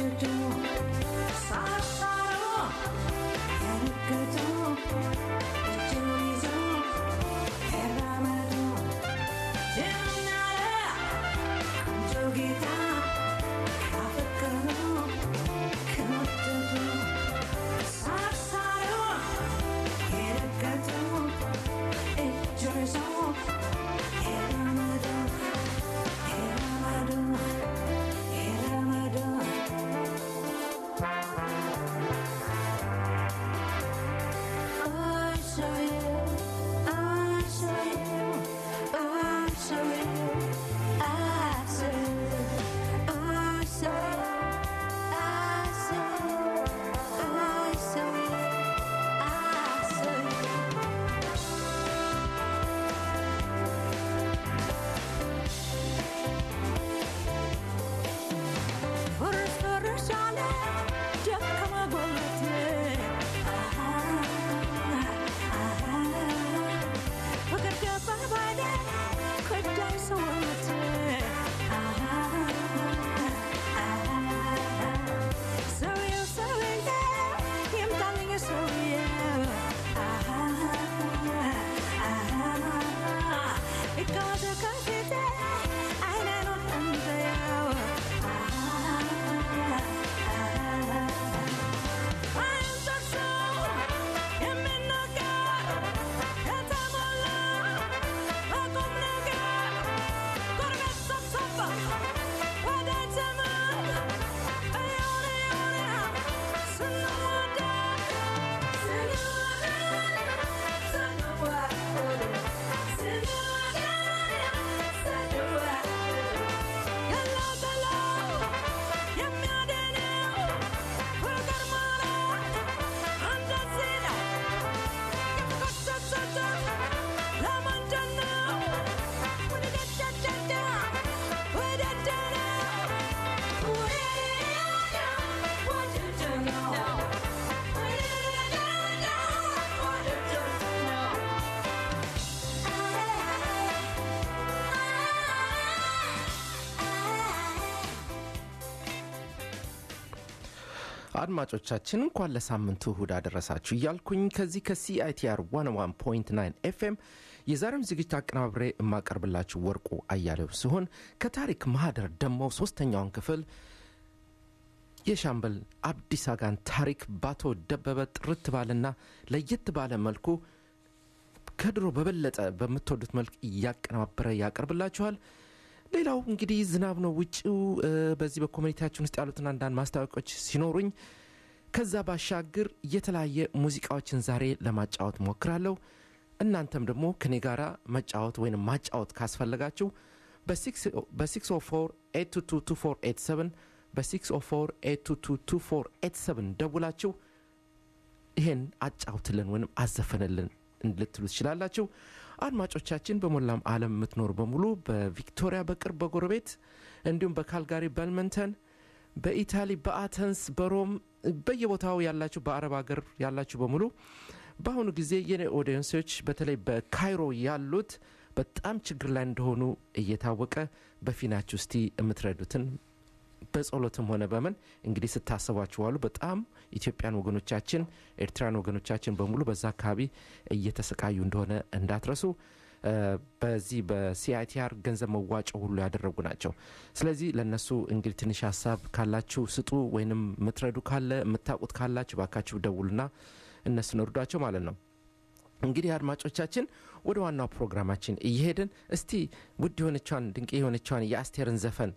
አድማጮቻችን እንኳን ለሳምንቱ እሁድ አደረሳችሁ እያልኩኝ ከዚህ ከሲአይቲአር 101.9 ኤፍኤም የዛሬውን ዝግጅት አቀናብሬ የማቀርብላችሁ ወርቁ አያሌው ሲሆን ከታሪክ ማህደር ደግሞ ሶስተኛውን ክፍል የሻምበል አብዲስ አጋን ታሪክ ባቶ ደበበ ጥርት ባለና ለየት ባለ መልኩ ከድሮ በበለጠ በምትወዱት መልክ እያቀናበረ ያቀርብላችኋል። ሌላው እንግዲህ ዝናብ ነው ውጭው። በዚህ በኮሚኒቲያችን ውስጥ ያሉትን አንዳንድ ማስታወቂያዎች ሲኖሩኝ ከዛ ባሻገር የተለያየ ሙዚቃዎችን ዛሬ ለማጫወት ሞክራለሁ። እናንተም ደግሞ ከኔ ጋራ መጫወት ወይም ማጫወት ካስፈለጋችሁ በ604 8222487 በ604 8222487 ደውላችሁ ይሄን አጫውትልን ወይም አዘፈንልን ልትሉ ትችላላችሁ። አድማጮቻችን በሞላም ዓለም የምትኖሩ በሙሉ በቪክቶሪያ በቅርብ በጎረቤት እንዲሁም በካልጋሪ በልመንተን፣ በኢታሊ በአተንስ፣ በሮም በየቦታው ያላችሁ በአረብ ሀገር ያላችሁ በሙሉ በአሁኑ ጊዜ የኔ ኦዲየንሶች በተለይ በካይሮ ያሉት በጣም ችግር ላይ እንደሆኑ እየታወቀ በፊናችሁ እስቲ የምትረዱትን በጸሎትም ሆነ በምን እንግዲህ ስታስቧችሁ ዋሉ። በጣም ኢትዮጵያን ወገኖቻችን፣ ኤርትራን ወገኖቻችን በሙሉ በዛ አካባቢ እየተሰቃዩ እንደሆነ እንዳትረሱ። በዚህ በሲአይቲአር ገንዘብ መዋጮ ሁሉ ያደረጉ ናቸው። ስለዚህ ለእነሱ እንግዲህ ትንሽ ሀሳብ ካላችሁ ስጡ፣ ወይንም የምትረዱ ካለ የምታውቁት ካላችሁ ባካችሁ ደውሉና እነሱን እርዷቸው ማለት ነው። እንግዲህ አድማጮቻችን ወደ ዋናው ፕሮግራማችን እየሄድን እስቲ ውድ የሆነቿን ድንቅ የሆነቿን የአስቴርን ዘፈን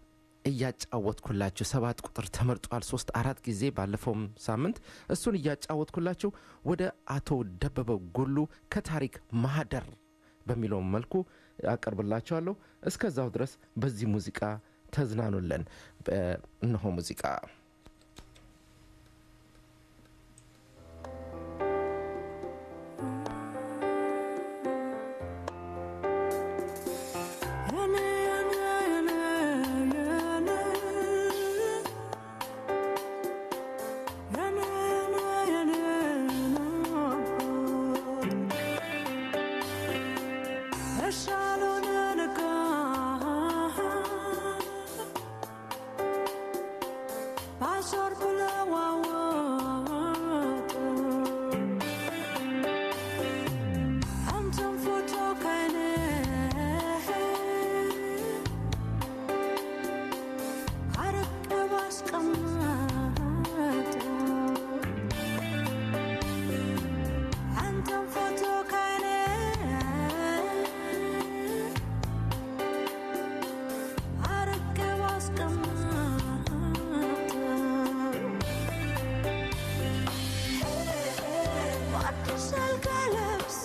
እያጫወትኩላችሁ ሰባት ቁጥር ተመርጧል ሶስት አራት ጊዜ ባለፈውም ሳምንት እሱን እያጫወትኩላችሁ ወደ አቶ ደበበ ጎሉ ከታሪክ ማህደር በሚለው መልኩ አቀርብላችኋለሁ። እስከዛው ድረስ በዚህ ሙዚቃ ተዝናኑለን። እነሆ ሙዚቃ ባዞር ብለዋወጡ አንተም ፎቶ ከነ አርቀው አስቀመጡ አንተም ፎቶ ከነ አርቀው አስቀመጡ በአዲስ አልጋ ለብሴ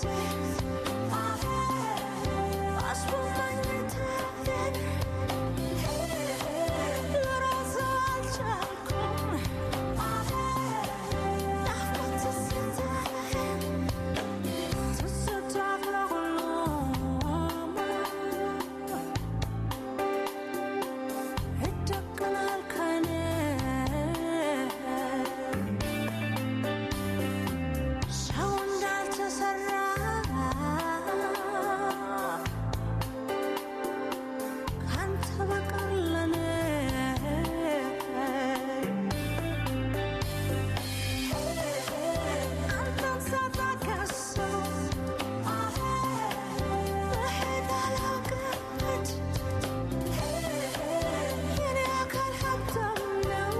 አስቡማኝ ተቤን ልረሳ አልቻልኩም ናፍቆት ትዝታዬን ትዝታ ለሁሉም ይደቀናል ከኔ ሰው እንዳልተሰራ ካንተ በቀር ለኔ አንተን ሳታከስው መሄድ አላውቅበት የኔ አካል ሀብታም ነው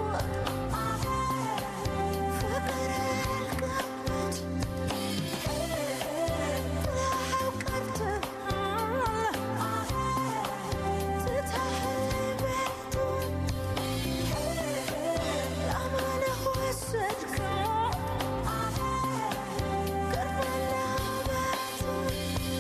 ፍቅር ያልገበት ጥላኸው ቀርተሃል ትተኸኝ ቤቱን ለማንህ ወሰድከው ቅርብና ቤቱን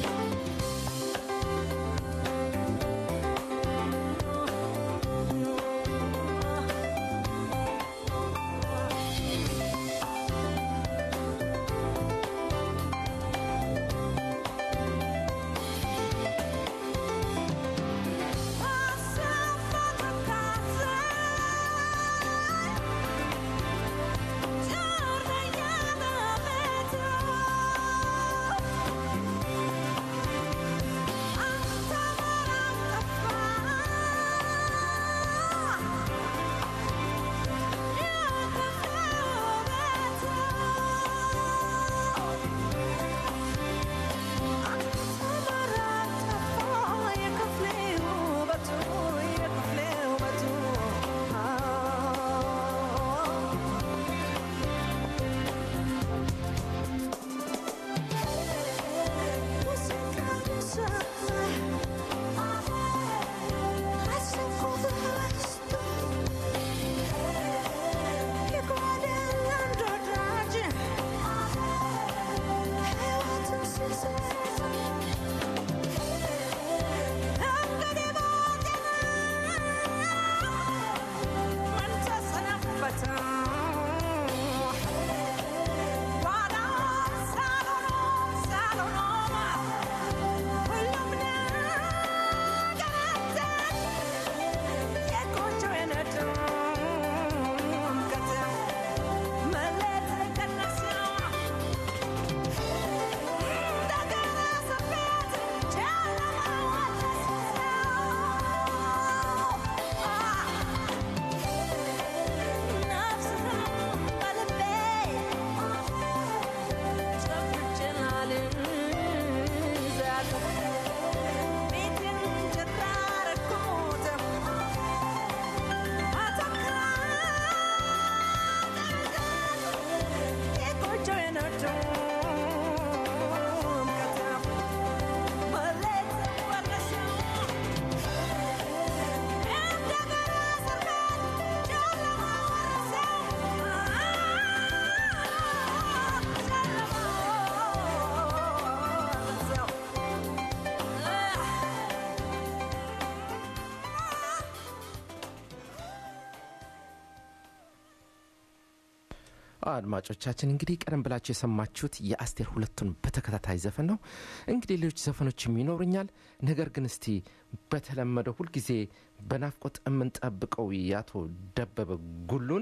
አድማጮቻችን እንግዲህ ቀደም ብላችሁ የሰማችሁት የአስቴር ሁለቱን በተከታታይ ዘፈን ነው። እንግዲህ ሌሎች ዘፈኖችም ይኖሩኛል። ነገር ግን እስቲ በተለመደው ሁልጊዜ በናፍቆት የምንጠብቀው የአቶ ደበበ ጉሉን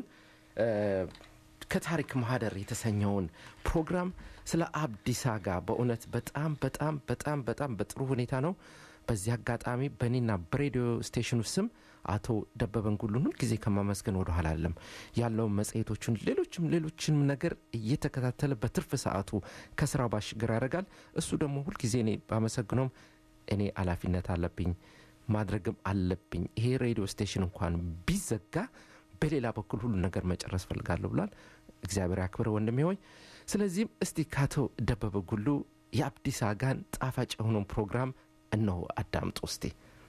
ከታሪክ ማህደር የተሰኘውን ፕሮግራም ስለ አብዲሳ ጋር በእውነት በጣም በጣም በጣም በጣም በጥሩ ሁኔታ ነው። በዚህ አጋጣሚ በእኔና በሬዲዮ ስቴሽኑ ስም አቶ ደበበን ጉሉን ሁልጊዜ ከማመስገን ወደ ኋላ አለም ያለውን መጽሔቶቹን ሌሎችም ሌሎችንም ነገር እየተከታተለ በትርፍ ሰዓቱ ከስራው ባሻገር ያደርጋል። እሱ ደግሞ ሁልጊዜ እኔ ባመሰግነውም እኔ ኃላፊነት አለብኝ ማድረግም አለብኝ። ይሄ ሬዲዮ ስቴሽን እንኳን ቢዘጋ በሌላ በኩል ሁሉ ነገር መጨረስ ፈልጋለሁ ብሏል። እግዚአብሔር ያክብረ ወንድሜ ሆይ። ስለዚህም እስቲ ከአቶ ደበበ ጉሉ የአብዲስ አጋን ጣፋጭ የሆነውን ፕሮግራም እነሆ አዳምጡ እስቲ።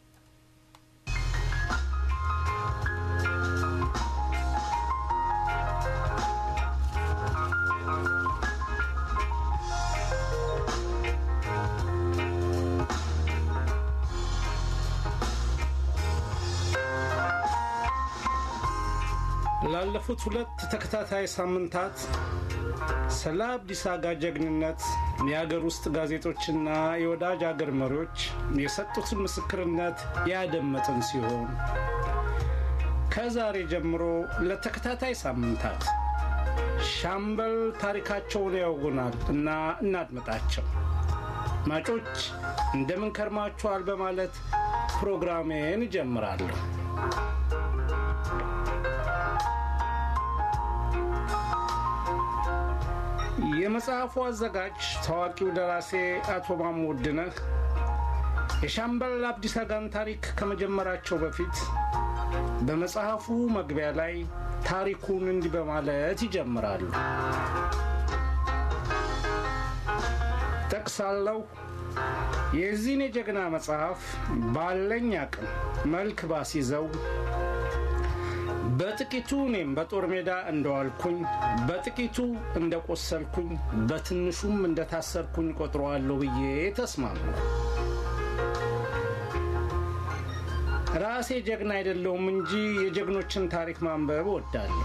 ላለፉት ሁለት ተከታታይ ሳምንታት ስለ አብዲስ አጋ ጀግንነት የአገር ውስጥ ጋዜጦችና የወዳጅ አገር መሪዎች የሰጡትን ምስክርነት ያደመጥን ሲሆን ከዛሬ ጀምሮ ለተከታታይ ሳምንታት ሻምበል ታሪካቸውን ያውጉናል እና እናድምጣቸው። ማጮች እንደምን ከርማችኋል በማለት ፕሮግራሜን እጀምራለሁ። የመጽሐፉ አዘጋጅ ታዋቂው ደራሴ አቶ ማሞ ውድነህ የሻምበል አብዲስ አጋን ታሪክ ከመጀመራቸው በፊት በመጽሐፉ መግቢያ ላይ ታሪኩን እንዲህ በማለት ይጀምራሉ። ጠቅሳለሁ። የዚህን የጀግና መጽሐፍ ባለኝ አቅም መልክ ባስይዘው በጥቂቱ እኔም በጦር ሜዳ እንደዋልኩኝ በጥቂቱ እንደቆሰልኩኝ በትንሹም እንደታሰርኩኝ ቆጥረዋለሁ ብዬ ተስማሙ። ራሴ ጀግና አይደለሁም እንጂ የጀግኖችን ታሪክ ማንበብ እወዳለሁ።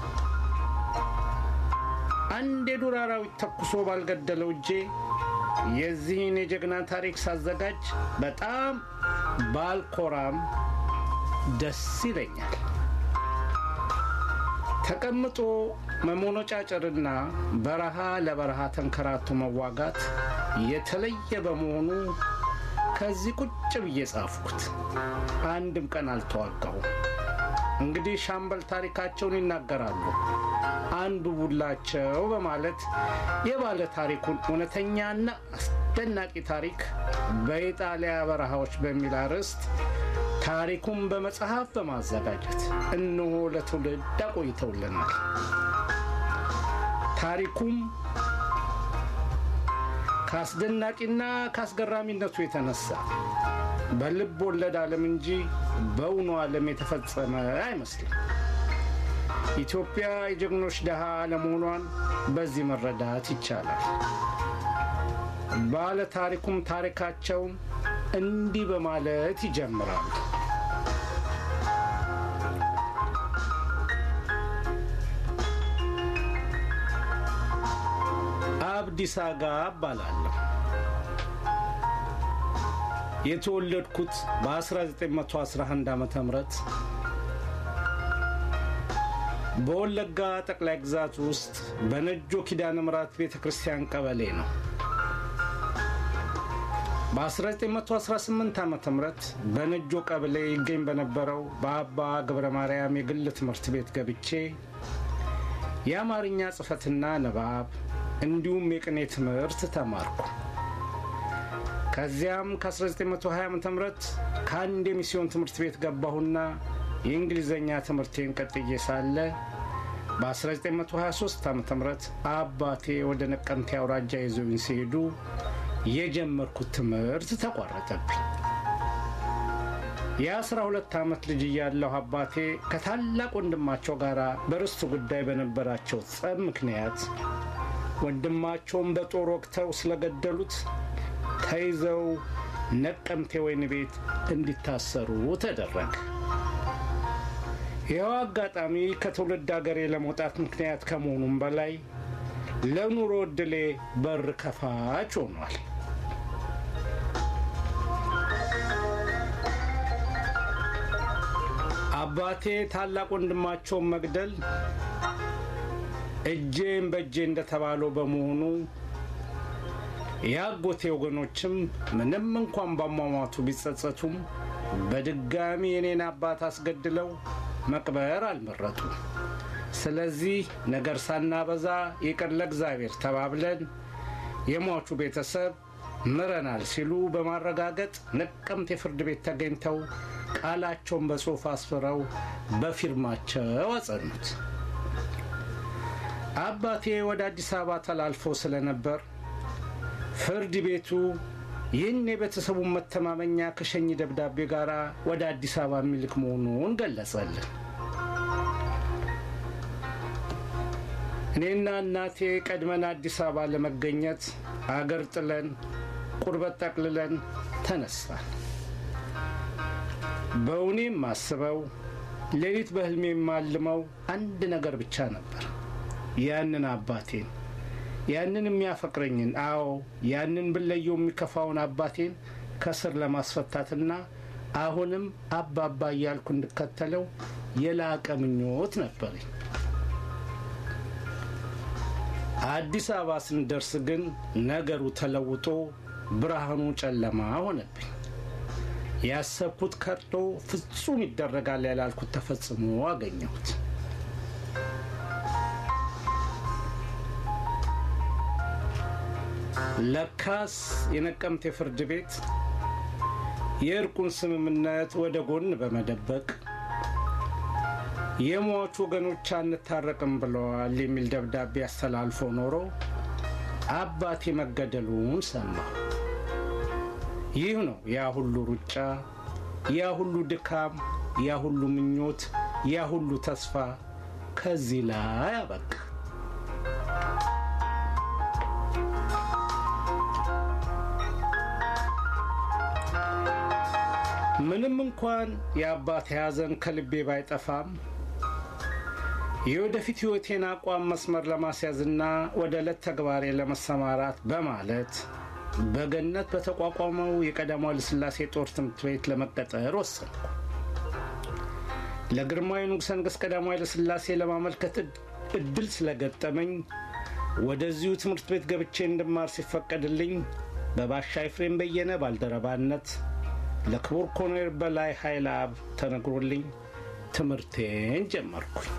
አንድ የዱር አራዊት ተኩሶ ባልገደለው እጄ የዚህን የጀግና ታሪክ ሳዘጋጅ በጣም ባልኮራም ደስ ይለኛል። ተቀምጦ መሞኖጫጨርና በረሃ ለበረሃ ተንከራቶ መዋጋት የተለየ በመሆኑ ከዚህ ቁጭ ብዬ ጻፍኩት። አንድም ቀን አልተዋጋሁም። እንግዲህ ሻምበል ታሪካቸውን ይናገራሉ፣ አንብቡላቸው በማለት የባለ ታሪኩን እውነተኛና አስደናቂ ታሪክ በኢጣሊያ በረሃዎች በሚል አርዕስት ታሪኩን በመጽሐፍ በማዘጋጀት እነሆ ለትውልድ አቆይተውልናል። ታሪኩም ከአስደናቂና ከአስገራሚነቱ የተነሳ በልብ ወለድ ዓለም እንጂ በእውኑ ዓለም የተፈጸመ አይመስልም። ኢትዮጵያ የጀግኖች ድሃ አለመሆኗን በዚህ መረዳት ይቻላል። ባለ ታሪኩም ታሪካቸውን እንዲህ በማለት ይጀምራሉ። አብዲስ አጋ እባላለሁ። የተወለድኩት በ1911 ዓ ም በወለጋ ጠቅላይ ግዛት ውስጥ በነጆ ኪዳነ ምሕረት ቤተ ክርስቲያን ቀበሌ ነው። በ1918 ዓ ም በነጆ ቀበሌ ይገኝ በነበረው በአባ ገብረ ማርያም የግል ትምህርት ቤት ገብቼ የአማርኛ ጽሕፈትና ንባብ እንዲሁም የቅኔ ትምህርት ተማርኩ። ከዚያም ከ1920 ዓ ም ከአንድ የሚስዮን ትምህርት ቤት ገባሁና የእንግሊዝኛ ትምህርቴን ቀጥዬ ሳለ በ1923 ዓ ም አባቴ ወደ ነቀምቴ አውራጃ ይዘውኝ ሲሄዱ የጀመርኩት ትምህርት ተቋረጠብኝ። የአስራ ሁለት ዓመት ልጅ እያለሁ አባቴ ከታላቅ ወንድማቸው ጋር በርስቱ ጉዳይ በነበራቸው ጸብ ምክንያት ወንድማቸውን በጦር ወቅተው ስለገደሉት ተይዘው ነቀምቴ ወይን ቤት እንዲታሰሩ ተደረገ። ይኸው አጋጣሚ ከትውልድ አገሬ ለመውጣት ምክንያት ከመሆኑም በላይ ለኑሮ ዕድሌ በር ከፋች ሆኗል። አባቴ ታላቅ ወንድማቸውን መግደል እጄም በእጄ እንደተባለው በመሆኑ የአጎቴ ወገኖችም ምንም እንኳን ባሟሟቱ ቢጸጸቱም በድጋሚ የኔን አባት አስገድለው መቅበር አልመረጡም። ስለዚህ ነገር ሳናበዛ ይቅር ለእግዚአብሔር ተባብለን የሟቹ ቤተሰብ ምረናል ሲሉ በማረጋገጥ ነቀምት የፍርድ ቤት ተገኝተው ቃላቸውን በጽሑፍ አስፍረው በፊርማቸው አጸኑት። አባቴ ወደ አዲስ አበባ ተላልፎ ስለነበር ፍርድ ቤቱ ይህን የቤተሰቡን መተማመኛ ከሸኝ ደብዳቤ ጋር ወደ አዲስ አበባ የሚልክ መሆኑን ገለጸልን። እኔና እናቴ ቀድመን አዲስ አበባ ለመገኘት አገር ጥለን ቁርበት ጠቅልለን ተነሳን። በእውኔም ማስበው ሌሊት በሕልሜ የማልመው አንድ ነገር ብቻ ነበር። ያንን አባቴን ያንን የሚያፈቅረኝን አዎ ያንን ብለየው የሚከፋውን አባቴን ከስር ለማስፈታትና አሁንም አባባ እያልኩ እንድከተለው የላቀ ምኞት ነበረኝ። አዲስ አበባ ስንደርስ ግን ነገሩ ተለውጦ ብርሃኑ ጨለማ ሆነብኝ። ያሰብኩት ከርቶ ፍጹም ይደረጋል ያላልኩት ተፈጽሞ አገኘሁት። ለካስ የነቀምቴ ፍርድ ቤት የእርቁን ስምምነት ወደ ጎን በመደበቅ የሟቹ ወገኖች አንታረቅም ብለዋል የሚል ደብዳቤ አስተላልፎ ኖሮ አባቴ መገደሉን ሰማሁ። ይህ ነው ያ ሁሉ ሩጫ፣ ያ ሁሉ ድካም፣ ያ ሁሉ ምኞት፣ ያ ሁሉ ተስፋ ከዚህ ላይ አበቃ። ምንም እንኳን የአባቴ ሐዘን ከልቤ ባይጠፋም የወደፊት ሕይወቴን አቋም መስመር ለማስያዝና ወደ ዕለት ተግባሬ ለመሰማራት በማለት በገነት በተቋቋመው የቀዳማዊ ኃይለ ሥላሴ ጦር ትምህርት ቤት ለመቀጠር ወሰንኩ። ለግርማዊ ንጉሠ ነገሥት ቀዳማዊ ኃይለ ሥላሴ ለማመልከት እድል ስለገጠመኝ ወደዚሁ ትምህርት ቤት ገብቼ እንድማር ሲፈቀድልኝ በባሻ ኤፍሬም በየነ ባልደረባነት ለክቡር ኮሎኔል በላይ ኃይለ አብ ተነግሮልኝ ትምህርቴን ጀመርኩኝ።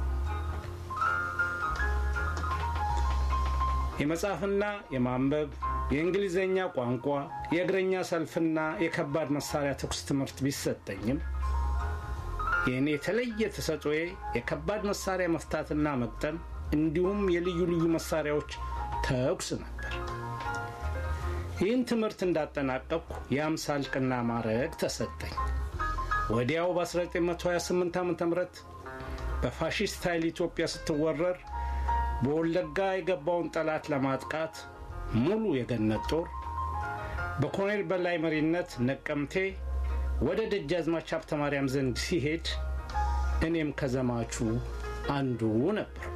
የመጻፍና የማንበብ የእንግሊዝኛ ቋንቋ የእግረኛ ሰልፍና የከባድ መሳሪያ ተኩስ ትምህርት ቢሰጠኝም የእኔ የተለየ ተሰጦዬ የከባድ መሳሪያ መፍታትና መቅጠም እንዲሁም የልዩ ልዩ መሳሪያዎች ተኩስ ነበር። ይህን ትምህርት እንዳጠናቀቅኩ የአምሳ እልቅና ማዕረግ ተሰጠኝ። ወዲያው በ1928 ዓ ም በፋሺስት ኃይል ኢትዮጵያ ስትወረር በወለጋ የገባውን ጠላት ለማጥቃት ሙሉ የገነት ጦር በኮሎኔል በላይ መሪነት ነቀምቴ ወደ ደጃዝማች ሀብተ ማርያም ዘንድ ሲሄድ እኔም ከዘማቹ አንዱ ነበርኩ።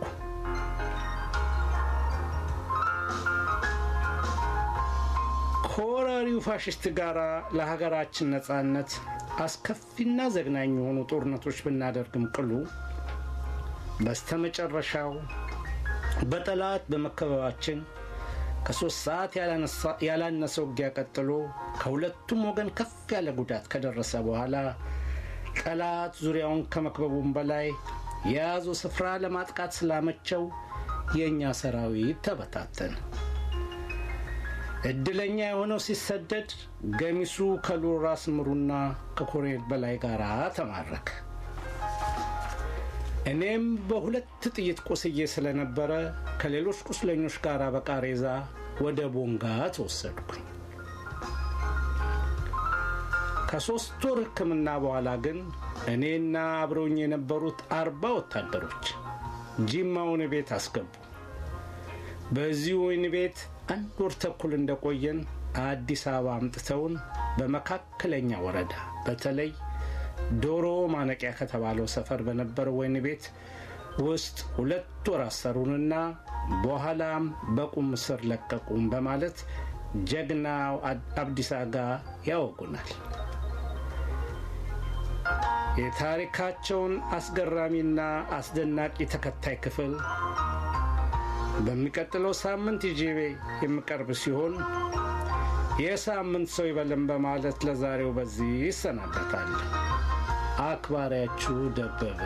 ከወራሪው ፋሽስት ጋር ለሀገራችን ነጻነት አስከፊና ዘግናኝ የሆኑ ጦርነቶች ብናደርግም ቅሉ በስተመጨረሻው በጠላት በመከበባችን ከሶስት ሰዓት ያላነሰ ውጊያ ቀጥሎ ከሁለቱም ወገን ከፍ ያለ ጉዳት ከደረሰ በኋላ ጠላት ዙሪያውን ከመክበቡም በላይ የያዘው ስፍራ ለማጥቃት ስላመቸው የእኛ ሰራዊት ተበታተነ። እድለኛ የሆነው ሲሰደድ ገሚሱ ከልዑል ራስ ምሩና ከኮሎኔል በላይ ጋር ተማረከ። እኔም በሁለት ጥይት ቆስዬ ስለነበረ ከሌሎች ቁስለኞች ጋር በቃሬዛ ወደ ቦንጋ ተወሰድኩኝ። ከሦስት ወር ሕክምና በኋላ ግን እኔና አብረውኝ የነበሩት አርባ ወታደሮች ጂማ ወህኒ ቤት አስገቡ። በዚህ ወህኒ ቤት አንድ ወር ተኩል እንደቆየን አዲስ አበባ አምጥተውን በመካከለኛ ወረዳ በተለይ ዶሮ ማነቂያ ከተባለው ሰፈር በነበረው ወህኒ ቤት ውስጥ ሁለት ወር አሰሩንና በኋላም በቁም ስር ለቀቁም በማለት ጀግናው አብዲሳ አጋ ያወጉናል። የታሪካቸውን አስገራሚና አስደናቂ ተከታይ ክፍል በሚቀጥለው ሳምንት ይዤ የምቀርብ ሲሆን የሳምንት ሰው ይበልን በማለት ለዛሬው በዚህ ይሰናበታል። አክባሪያችሁ ደበበ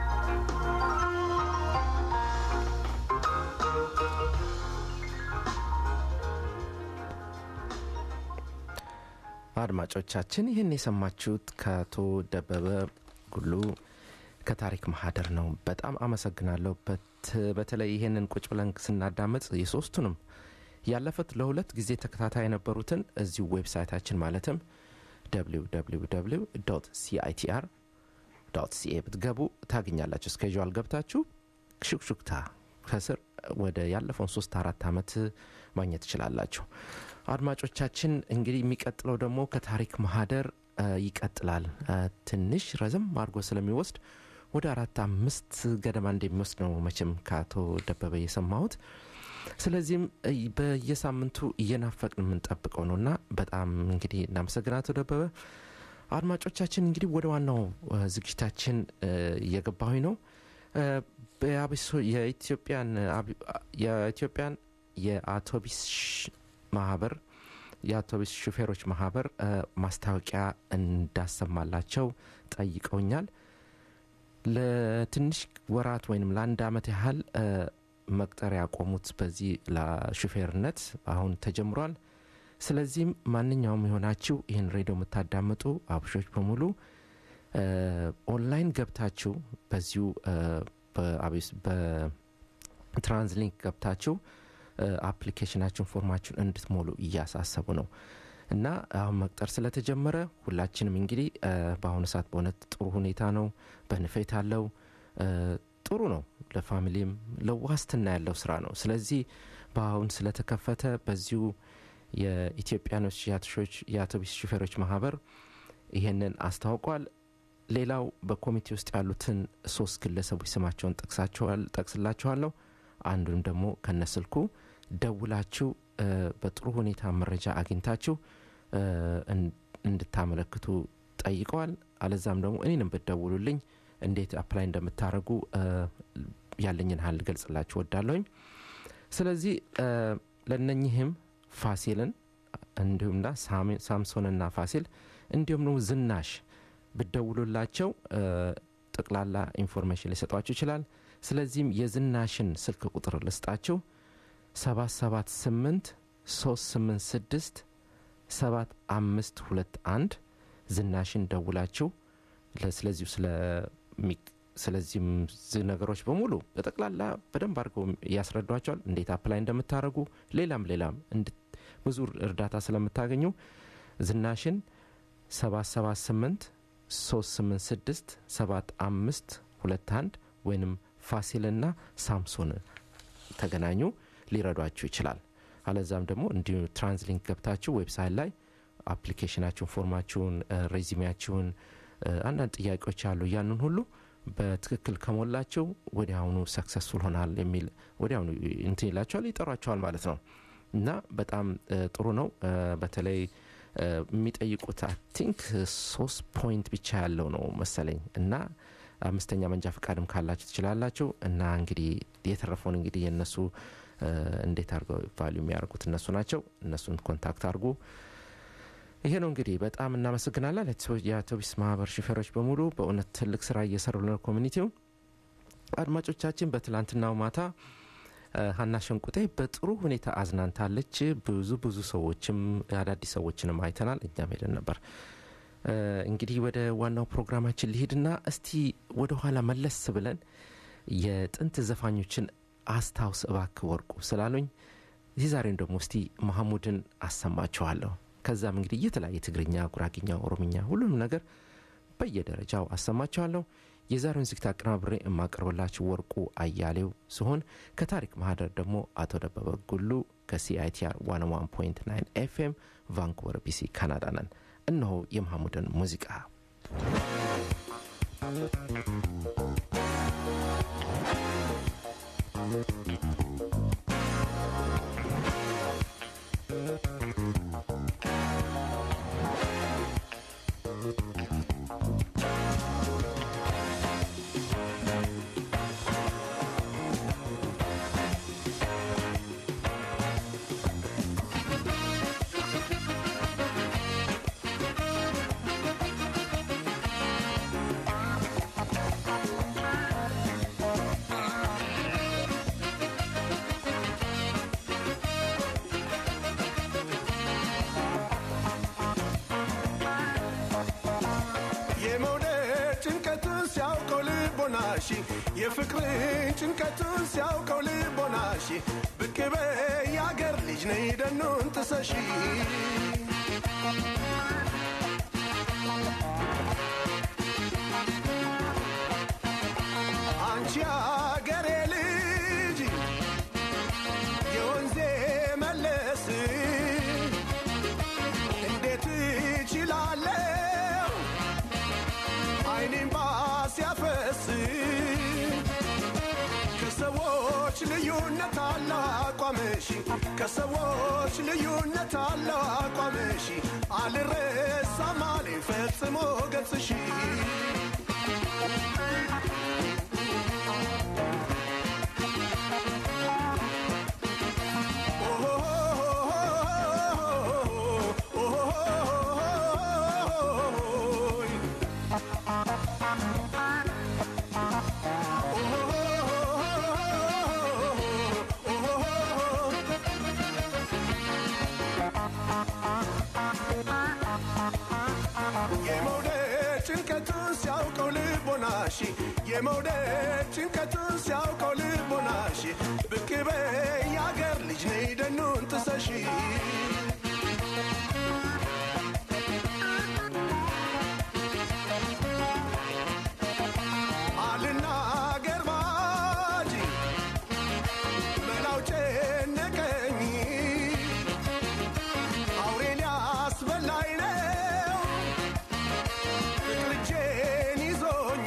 አድማጮቻችን ይህን የሰማችሁት ከአቶ ደበበ ጉሉ ከታሪክ ማህደር ነው። በጣም አመሰግናለሁ። በት- በተለይ ይህንን ቁጭ ብለን ስናዳመጥ የሶስቱንም ያለፉት ለሁለት ጊዜ ተከታታይ የነበሩትን እዚሁ ዌብሳይታችን ማለትም www ሲአይቲአር ሲኤ ብትገቡ ታገኛላችሁ። እስኬጁል ገብታችሁ ሹክሹክታ ከስር ወደ ያለፈውን ሶስት አራት ዓመት ማግኘት ትችላላችሁ። አድማጮቻችን እንግዲህ የሚቀጥለው ደግሞ ከታሪክ ማህደር እ፣ ይቀጥላል። እ፣ ትንሽ ረዘም አድርጎ ስለሚወስድ ወደ አራት አምስት ገደማ እንደሚወስድ ነው መቼም ከአቶ ደበበ የሰማሁት። ስለዚህም እ፣ በየሳምንቱ እየናፈቅን የምንጠብቀው ነው እና በጣም እንግዲህ እናመሰግናለን አቶ ደበበ። አድማጮቻችን እንግዲህ ወደ ዋናው እ፣ ዝግጅታችን እ፣ እየገባሁኝ ነው። እ፣ በአቢሶ- የኢትዮጵያን አቢ- የኢትዮጵያን የአውቶቢስ ሽ- ማህበር የአውቶቢስ ሹፌሮች ማህበር እ፣ ማስታወቂያ እንዳሰማላቸው ጠይቀውኛል። ለትንሽ ወራት ወይም ለአንድ አመት ያህል እ፣ መቅጠር ያቆሙት በዚህ ለሹፌርነት አሁን ተጀምሯል። ስለዚህም ማንኛውም የሆናችሁ ይህን ሬዲዮ የምታዳምጡ አብሾች በሙሉ እ፣ ኦንላይን ገብታችሁ በዚሁ እ፣ በአቢስ- በትራንስሊንክ ገብታችሁ እ፣ አፕሊኬሽናችሁን ፎርማችሁን እንድትሞሉ እያሳሰቡ ነው እና አሁን መቅጠር ስለተጀመረ ሁላችንም እንግዲህ እ፣ በአሁኑ ሰዓት በእውነት ጥሩ ሁኔታ ነው። በንፌት አለው እ፣ ጥሩ ነው። ለፋሚሊም ለዋስትና ያለው ስራ ነው። ስለዚህ በአሁን ስለተከፈተ በዚሁ የኢትዮጵያኖች የአቶሾች የአውቶቡስ ሹፌሮች ማህበር ይሄንን አስታውቋል። ሌላው በኮሚቴ ውስጥ ያሉትን ሶስት ግለሰቦች ስማቸውን ጠቅሳቸዋል ጠቅስላችኋለሁ። አንዱንም ደግሞ ከነስልኩ ደውላችሁ እ፣ በጥሩ ሁኔታ መረጃ አግኝታችሁ እ፣ እን- እንድታመለክቱ ጠይቀዋል። አለዛም ደግሞ እኔንም ብትደውሉልኝ እንዴት አፕላይ እንደምታደርጉ እ፣ ያለኝን ሀል ገልጽላችሁ ወዳለሁኝ። ስለዚህ እ፣ ለነኝህም ፋሲልን እንዲሁምና ሳሚ- ሳምሶንና ፋሲል እንዲሁም ደግሞ ዝናሽ ብደውሉላቸው እ፣ ጠቅላላ ኢንፎርሜሽን ሊሰጧችሁ ይችላል። ስለዚህም የዝናሽን ስልክ ቁጥር ልስጣችሁ 778 386 7521 ዝናሽን ደውላችሁ ለ- ስለዚሁ ስለሚ- ስለዚህም ዝ- ነገሮች በሙሉ በጠቅላላ በደንብ አድርገው ያስረዷቸዋል። እንዴት አፕላይ እንደምታደርጉ ሌላም ሌላም እንድ- ብዙ እርዳታ ስለምታገኙ ዝናሽን 778 386 7521 ወይንም ፋሲልና ሳምሶን ተገናኙ ሊረዷችሁ ይችላል። አለዛም ደግሞ እንዲሁ ትራንስሊንክ ገብታችሁ ዌብሳይት ላይ አፕሊኬሽናችሁን፣ ፎርማችሁን፣ ሬዚሜያችሁን አንዳንድ ጥያቄዎች አሉ። ያንን ሁሉ በትክክል ከሞላቸው ወዲያውኑ ሰክሰስፉል ሆናል የሚል ወዲያውኑ እንትን ይላቸዋል፣ ይጠሯቸዋል ማለት ነው እና በጣም እ፣ ጥሩ ነው። እ፣ በተለይ እ፣ የሚጠይቁት አይ ቲንክ ሶስት ፖይንት ብቻ ያለው ነው መሰለኝ እና አምስተኛ መንጃ ፈቃድም ካላችሁ ትችላላችሁ እና እንግዲህ የተረፈውን እንግዲህ የእነሱ እ፣ እንዴት አድርገው ቫሊዩ የሚያደርጉት እነሱ ናቸው። እነሱን ኮንታክት አድርጉ። ይሄ ነው እንግዲህ በጣም እናመሰግናለን። ለቶ- የአውቶቡስ ማህበር ሹፌሮች በሙሉ በእውነት ትልቅ ስራ እየሰሩ ነው ኮሚኒቲው። አድማጮቻችን በትላንትናው ማታ እ፣ ሀና ሸንቁጤ በጥሩ ሁኔታ አዝናንታለች። ብዙ ብዙ ሰዎችም አዳዲስ ሰዎችንም አይተናል። እኛም ሄደን ነበር። እ፣ እንግዲህ ወደ ዋናው ፕሮግራማችን ሊሄድና እስቲ ወደ ኋላ መለስ ብለን የጥንት ዘፋኞችን አስታውስ እባክ ወርቁ ስላሉኝ የዛሬን ደግሞ እስቲ መሐሙድን አሰማችኋለሁ። ከዛም እንግዲህ የተለያየ ትግርኛ፣ ጉራግኛ፣ ኦሮምኛ ሁሉንም ነገር በየደረጃው አሰማችኋለሁ። የዛሬውን ዝግታ አቀናብሬ የማቀርብላችሁ ወርቁ አያሌው ሲሆን ከታሪክ ማህደር ደግሞ አቶ ደበበ ጉሉ ከሲአይቲአር 101.9 ኤፍኤም ቫንኩቨር ቢሲ ካናዳ ነን። እነሆ የመሐሙድን ሙዚቃ Thank ሲያውቀው ልቦናሽ የፍቅርን ጭንቀቱን ሲያውቀው ልቦናሽ ብቅ በይ የአገር ልጅ ነይ ደኑን ጥሰሺ አንቺ አገሬ ልጅ የወንዜ መለስ እንዴት እችላለሁ አይኔም ባሲያፈስ ከሰዎች ልዩነት አለው አቋምሽ ከሰዎች ልዩነት አለው አቋምሽ አልረሳም አለኝ ፈጽሞ ገጽሽ የመውደድ ጭንቀቱን ሲያውቀው ልቦናሽ የመውደድ ጭንቀቱን ሲያውቀው ልቦናሽ ብቅ በይ የአገር ልጅ ነይ ደኑን ጥሰሺ አልናገር ባጂ መላው ጨነቀኝ አውሬ ሊያስበላኝ ነው ፍቅር እጄን ይዞኝ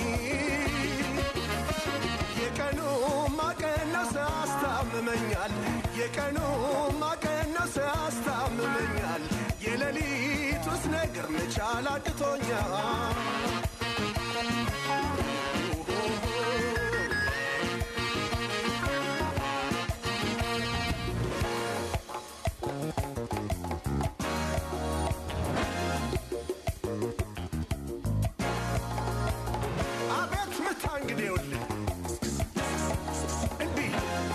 የቀኑ ማቀነስ አስታምመኛል የቀኑ ማቀነስ አስታምመኛል የሌሊቱስ ነገር መቻል አቅቶኛል አቤት ምታ እንግዲህ ይኸውልህ እንዲህ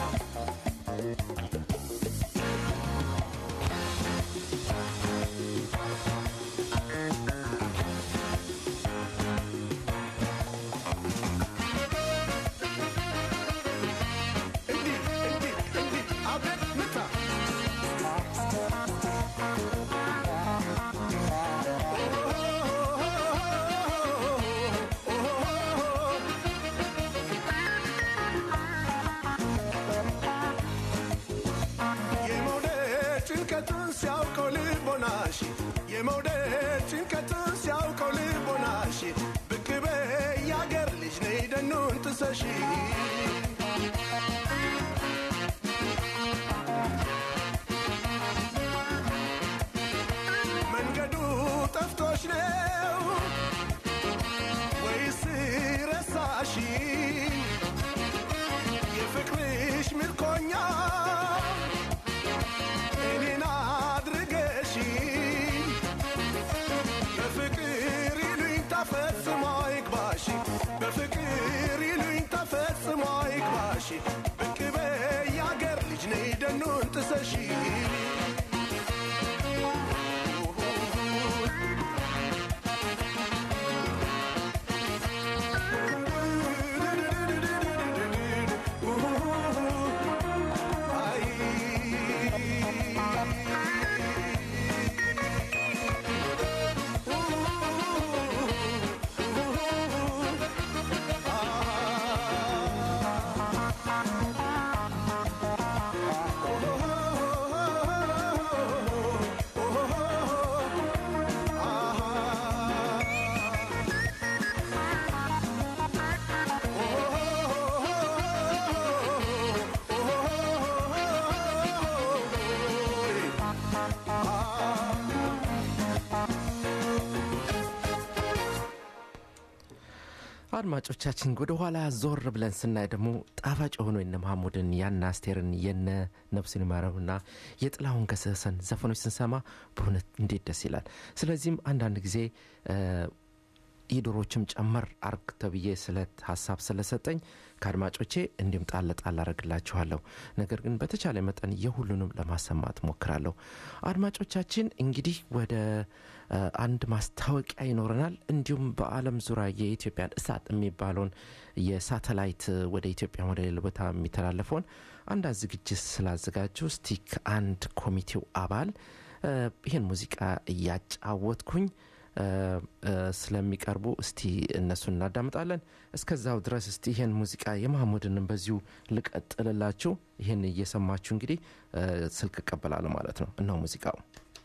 እንዲህ እንዲህ እንዲህ አቤት ምታ የመውደድ ጭንቀቱን ሲያውቀው ልቦናሽ የመውደድ ጭንቀቱን ሲያውቀው ልቦናሽ ብቅ በይ የአገር ልጅ ነይ ደኑን ጥሰሺ መንገዱ ጠፍቶሽ ነው ወይስ ረሳሽ የፍቅርሽ ምርኮኛ እኔን አድርገሽ በፍቅር ይሉኝ ተፈጽሞ ይግባሽ በፍቅር ይሉኝ ተፈጽሞ ይግባሽ ብቅ በይ የአገር ልጅ ነይ ደኑን ጥሰሺ አድማጮቻችን ወደ ኋላ ዞር ብለን ስናይ ደግሞ ጣፋጭ የሆኑ የነ መሐሙድን ያነ አስቴርን የነ ነፍስን ይማረውና የጥላሁን ገሰሰን ዘፈኖች ስንሰማ በእውነት እንዴት ደስ ይላል። ስለዚህም አንዳንድ ጊዜ እ፣ የዶሮችም ጨመር አርግ ተብዬ ስለት ሀሳብ ስለሰጠኝ ከአድማጮቼ እንዲሁም ጣል ጣል አረግላችኋለሁ። ነገር ግን በተቻለ መጠን የሁሉንም ለማሰማት ሞክራለሁ። አድማጮቻችን እንግዲህ ወደ አ፣ አንድ ማስታወቂያ ይኖረናል። እንዲሁም በዓለም ዙሪያ የኢትዮጵያን እሳት የሚባለውን የሳተላይት ወደ ኢትዮጵያ ወደ ሌላ ቦታ የሚተላለፈውን አንዳንድ ዝግጅት ስላዘጋጁ እስቲ ከአንድ ኮሚቴው አባል አ፣ ይህን ሙዚቃ እያጫወትኩኝ አ፣ አ፣ ስለሚቀርቡ እስቲ እነሱን እናዳምጣለን። እስከዛው ድረስ እስቲ ይህን ሙዚቃ የማህሙድንም በዚሁ ልቀጥልላችሁ። ይህን እየሰማችሁ እንግዲህ አ፣ ስልክ እቀበላለሁ ማለት ነው። እነሆ ሙዚቃው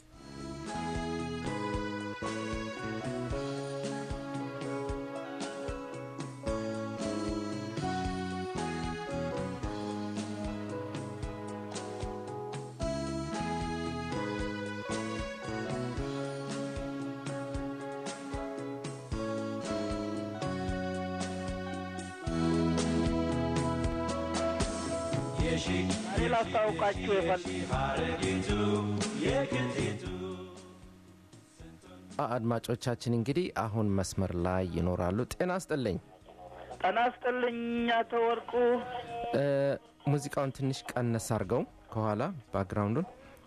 እኔ ላስታውቃችሁ የፈል አ- አድማጮቻችን እንግዲህ አሁን መስመር ላይ ይኖራሉ። ጤና ስጥልኝ። ጤና ይስጥልኝ አቶ ወርቁ። እ፣ ሙዚቃውን ትንሽ ቀነስ አድርገው ከኋላ ባክግራውንዱን።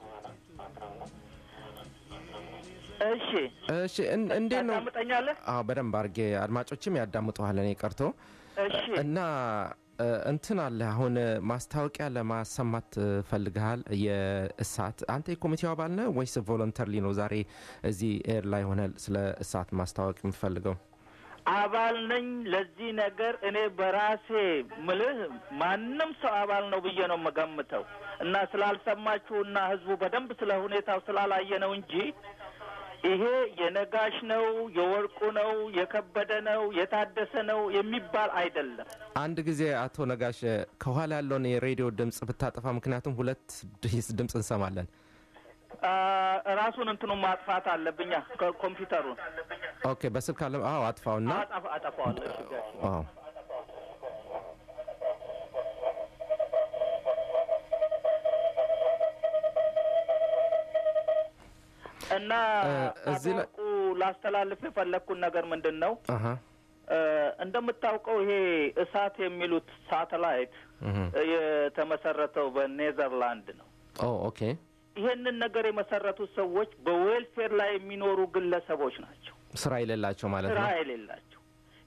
እሺ እሺ፣ እን- እንዴት ነው? ታዳምጠኛለህ? አዎ በደንብ አድርጌ አድማጮችም ያዳምጠዋል። እኔ ቀርቶ እሺ እና እ፣ እንትን አለ አሁን እ፣ ማስታወቂያ ለማሰማት እ፣ ፈልግሃል። የእሳት አንተ የኮሚቴው አባል ነህ ወይስ ቮለንተርሊ ነው ዛሬ እዚህ ኤር ላይ ሆነ ስለ እሳት ማስታወቅ የምትፈልገው? አባል ነኝ። ለዚህ ነገር እኔ በራሴ ምልህ ማንም ሰው አባል ነው ብዬ ነው የምገምተው እና ስላልሰማችሁና ህዝቡ በደንብ ስለ ሁኔታው ስላላየ ነው እንጂ ይሄ የነጋሽ ነው፣ የወርቁ ነው፣ የከበደ ነው፣ የታደሰ ነው የሚባል አይደለም። አንድ ጊዜ አቶ ነጋሽ ከኋላ ያለውን የሬዲዮ ድምፅ ብታጠፋ፣ ምክንያቱም ሁለት ድምፅ እንሰማለን። አ፣ ራሱን እንትኑ ማጥፋት አለብኛ ኮምፒውተሩን ኦኬ፣ በስልክ አለ። አዎ አጥፋውና አጠፋ አጠፋዋለሁ። እሺ፣ ጋሽ። አዎ እና እ፣ እዚህ ላይ- አቶ ወርቁ ላስተላልፍ የፈለግኩን ነገር ምንድን ነው? አሀ እ፣ እንደምታውቀው ይሄ እሳት የሚሉት ሳተላይት እህ። የተመሰረተው በኔዘርላንድ ነው። ኦ ኦኬ ይሄንን ነገር የመሰረቱት ሰዎች በዌልፌር ላይ የሚኖሩ ግለሰቦች ናቸው፣ ስራ የሌላቸው ማለት ስራ ነው። የሌላቸው።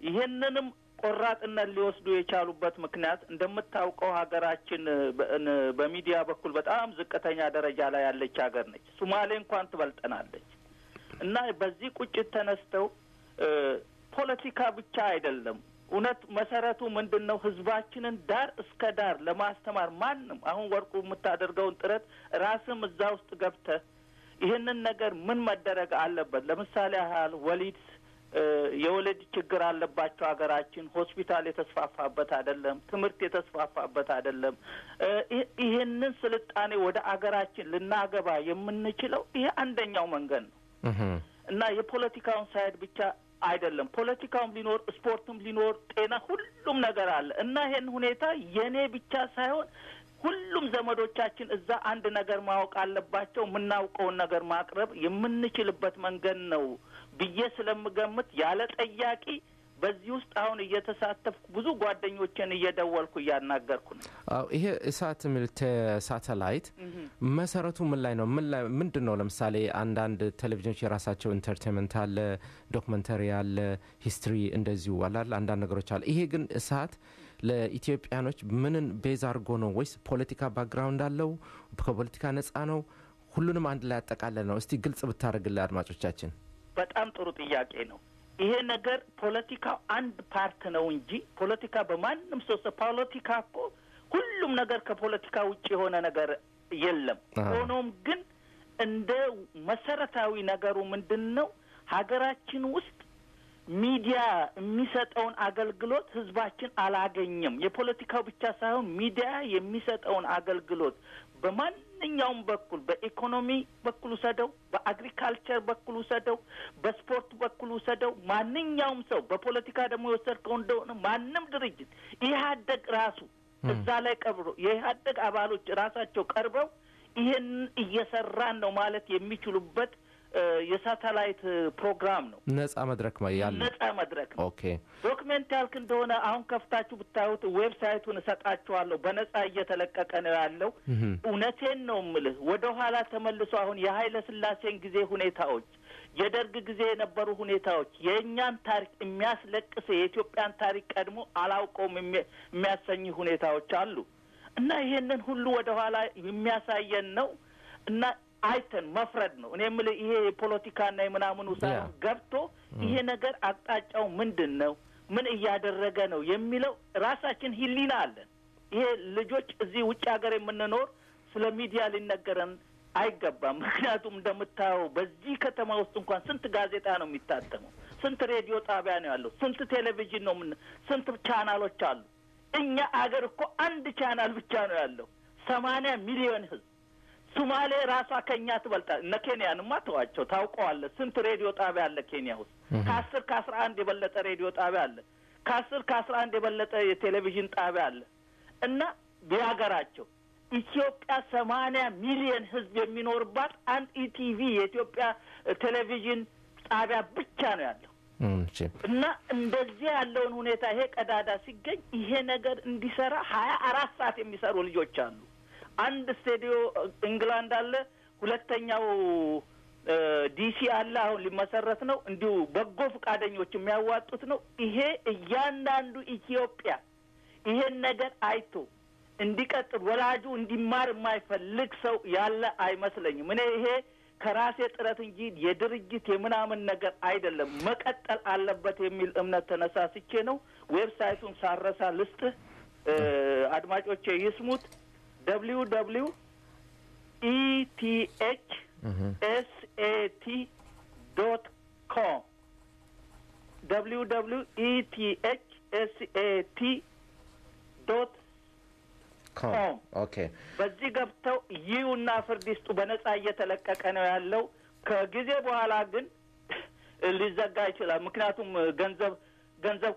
ይሄንንም ቆራጥነት ሊወስዱ የቻሉበት ምክንያት እንደምታውቀው ሀገራችን በ- ን- በሚዲያ በኩል በጣም ዝቅተኛ ደረጃ ላይ ያለች ሀገር ነች። ሱማሌ እንኳን ትበልጠናለች። እና በዚህ ቁጭት ተነስተው እ፣ ፖለቲካ ብቻ አይደለም እውነት መሰረቱ ምንድን ነው? ህዝባችንን ዳር እስከ ዳር ለማስተማር ማንም አሁን ወርቁ የምታደርገውን ጥረት ራስም እዛ ውስጥ ገብተህ ይህንን ነገር ምን መደረግ አለበት? ለምሳሌ ያህል ወሊድ እ፣ የወለድ ችግር አለባቸው ሀገራችን። ሆስፒታል የተስፋፋበት አይደለም። ትምህርት የተስፋፋበት አይደለም። እ፣ ይህ- ይህንን ስልጣኔ ወደ አገራችን ልናገባ የምንችለው ይሄ አንደኛው መንገድ ነው እህ። እና የፖለቲካውን ሳይድ ብቻ አይደለም። ፖለቲካውም ሊኖር፣ ስፖርትም ሊኖር፣ ጤና፣ ሁሉም ነገር አለ እና ይሄን ሁኔታ የኔ ብቻ ሳይሆን ሁሉም ዘመዶቻችን እዛ አንድ ነገር ማወቅ አለባቸው። የምናውቀውን ነገር ማቅረብ የምንችልበት መንገድ ነው ብዬ ስለምገምት ያለ ጠያቂ በዚህ ውስጥ አሁን እየተሳተፍኩ ብዙ ጓደኞችን እየደወልኩ እያናገርኩ ነው። አዎ ይሄ እሳት የሚሉት ሳተላይት መሰረቱ ምን ላይ ነው? ምን ላይ ምንድን ነው? ለምሳሌ አንዳንድ ቴሌቪዥኖች የራሳቸው ኢንተርቴንመንት አለ፣ ዶክመንተሪ አለ፣ ሂስትሪ እንደዚሁ አላል አንዳንድ ነገሮች አለ። ይሄ ግን እሳት ለኢትዮጵያኖች ምንን ቤዝ አድርጎ ነው? ወይስ ፖለቲካ ባክግራውንድ አለው? ከፖለቲካ ነጻ ነው? ሁሉንም አንድ ላይ ያጠቃለል ነው? እስቲ ግልጽ ብታደርግልን አድማጮቻችን። በጣም ጥሩ ጥያቄ ነው። ይሄ ነገር ፖለቲካው አንድ ፓርት ነው እንጂ ፖለቲካ በማንም ሰው ፖለቲካ እኮ ሁሉም ነገር ከፖለቲካ ውጭ የሆነ ነገር የለም። አዎ። ሆኖም ግን እንደ መሰረታዊ ነገሩ ምንድን ነው ሀገራችን ውስጥ ሚዲያ የሚሰጠውን አገልግሎት ህዝባችን አላገኘም። የፖለቲካው ብቻ ሳይሆን ሚዲያ የሚሰጠውን አገልግሎት በማንኛውም በኩል በኢኮኖሚ በኩል ውሰደው፣ በአግሪካልቸር በኩል ውሰደው፣ በስፖርት በኩል ውሰደው፣ ማንኛውም ሰው በፖለቲካ ደግሞ የወሰድከው እንደሆነ ማንም ድርጅት ኢህአደግ ራሱ እዛ ላይ ቀብሮ የኢህአደግ አባሎች ራሳቸው ቀርበው ይህን እየሰራን ነው ማለት የሚችሉበት እ፣ የሳተላይት ፕሮግራም ነው። ነጻ መድረክ ማ- ያለ ነጻ መድረክ ነው። ኦኬ ዶክሜንት ያልክ እንደሆነ አሁን ከፍታችሁ ብታዩት ዌብሳይቱን እሰጣችኋለሁ። በነጻ እየተለቀቀ ነው ያለው። እህም፣ እውነቴን ነው ምልህ። ወደ ኋላ ተመልሶ አሁን የኃይለ ሥላሴን ጊዜ ሁኔታዎች፣ የደርግ ጊዜ የነበሩ ሁኔታዎች የእኛን ታሪክ የሚያስለቅስ የኢትዮጵያን ታሪክ ቀድሞ አላውቀውም የሚ- የሚያሰኝ ሁኔታዎች አሉ እና ይሄንን ሁሉ ወደ ኋላ የሚያሳየን ነው እና አይተን መፍረድ ነው። እኔ የምልህ ይሄ የፖለቲካና የምናምኑ ሳይሆን ያ። ገብቶ ይሄ ነገር አቅጣጫው ምንድን ነው፣ ምን እያደረገ ነው የሚለው ራሳችን ሕሊና አለን። ይሄ ልጆች እዚህ ውጭ ሀገር የምንኖር ስለ ሚዲያ ሊነገረን አይገባም። ምክንያቱም እንደምታየው በዚህ ከተማ ውስጥ እንኳን ስንት ጋዜጣ ነው የሚታተመው፣ ስንት ሬዲዮ ጣቢያ ነው ያለው፣ ስንት ቴሌቪዥን ነው ምን ስንት ቻናሎች አሉ። እኛ አገር እኮ አንድ ቻናል ብቻ ነው ያለው፣ ሰማንያ ሚሊዮን ህዝብ ሱማሌ ራሷ ከኛ ትበልጣል። እነ ኬንያንማ ተዋቸው፣ ታውቀዋለህ። ስንት ሬዲዮ ጣቢያ አለ ኬንያ ውስጥ? ከአስር ከአስራ አንድ የበለጠ ሬዲዮ ጣቢያ አለ። ከአስር ከአስራ አንድ የበለጠ የቴሌቪዥን ጣቢያ አለ። እና ቢያገራቸው ኢትዮጵያ ሰማንያ ሚሊዮን ህዝብ የሚኖርባት አንድ ኢቲቪ የኢትዮጵያ ቴሌቪዥን ጣቢያ ብቻ ነው ያለው። እም፣ እሺ። እና እንደዚህ ያለውን ሁኔታ ይሄ ቀዳዳ ሲገኝ ይሄ ነገር እንዲሰራ ሀያ አራት ሰዓት የሚሰሩ ልጆች አሉ። አንድ ስቴዲዮ ኢንግላንድ አለ፣ ሁለተኛው እ፣ ዲሲ አለ። አሁን ሊመሰረት ነው። እንዲሁ በጎ ፈቃደኞች የሚያዋጡት ነው። ይሄ እያንዳንዱ ኢትዮጵያ ይሄን ነገር አይቶ እንዲቀጥል ወላጁ እንዲማር የማይፈልግ ሰው ያለ አይመስለኝም። እኔ ይሄ ከራሴ ጥረት እንጂ የድርጅት የምናምን ነገር አይደለም፣ መቀጠል አለበት የሚል እምነት ተነሳስቼ ነው። ዌብሳይቱን ሳረሳ ልስጥህ፣ እ፣ አድማጮቼ ይስሙት። ደብሊው ደብሊው ኢቲኤች እህም፣ ኤስኤቲ ዶት ኮም ደብሊው ደብሊው ኢቲኤች ኤስኤቲ ዶት ኮም። ኮም። ኦኬ በዚህ ገብተው ይዩና ፍርድ ይስጡ። በነጻ እየተለቀቀ ነው ያለው። ከጊዜ በኋላ ግን ሊዘጋ ይችላል። ምክንያቱም ገንዘብ ገንዘብ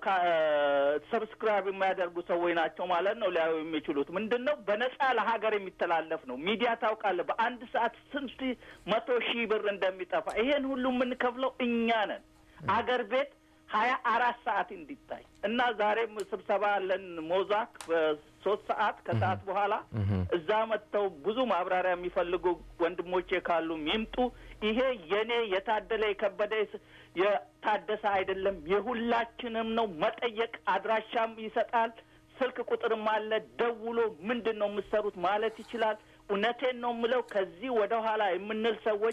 ሰብስክራይብ የሚያደርጉ ሰዎች ናቸው ማለት ነው ሊያዩ የሚችሉት ምንድን ነው በነጻ ለሀገር የሚተላለፍ ነው። ሚዲያ ታውቃለህ፣ በአንድ ሰዓት ስንት መቶ ሺህ ብር እንደሚጠፋ ይሄን ሁሉ የምንከፍለው እኛ ነን። አገር ቤት ሀያ አራት ሰዓት እንዲታይ እና ዛሬም ስብሰባ አለን ሞዛክ በሶስት ሰዓት ከሰዓት በኋላ እህም፣ እዛ መጥተው ብዙ ማብራሪያ የሚፈልጉ ወንድሞቼ ካሉ ይምጡ። ይሄ የኔ የታደለ የከበደ የስ- የታደሰ አይደለም፣ የሁላችንም ነው። መጠየቅ አድራሻም ይሰጣል፣ ስልክ ቁጥርም አለ። ደውሎ ምንድን ነው የምትሰሩት ማለት ይችላል። እውነቴን ነው የምለው ከዚህ ወደ ኋላ የምንል ሰዎች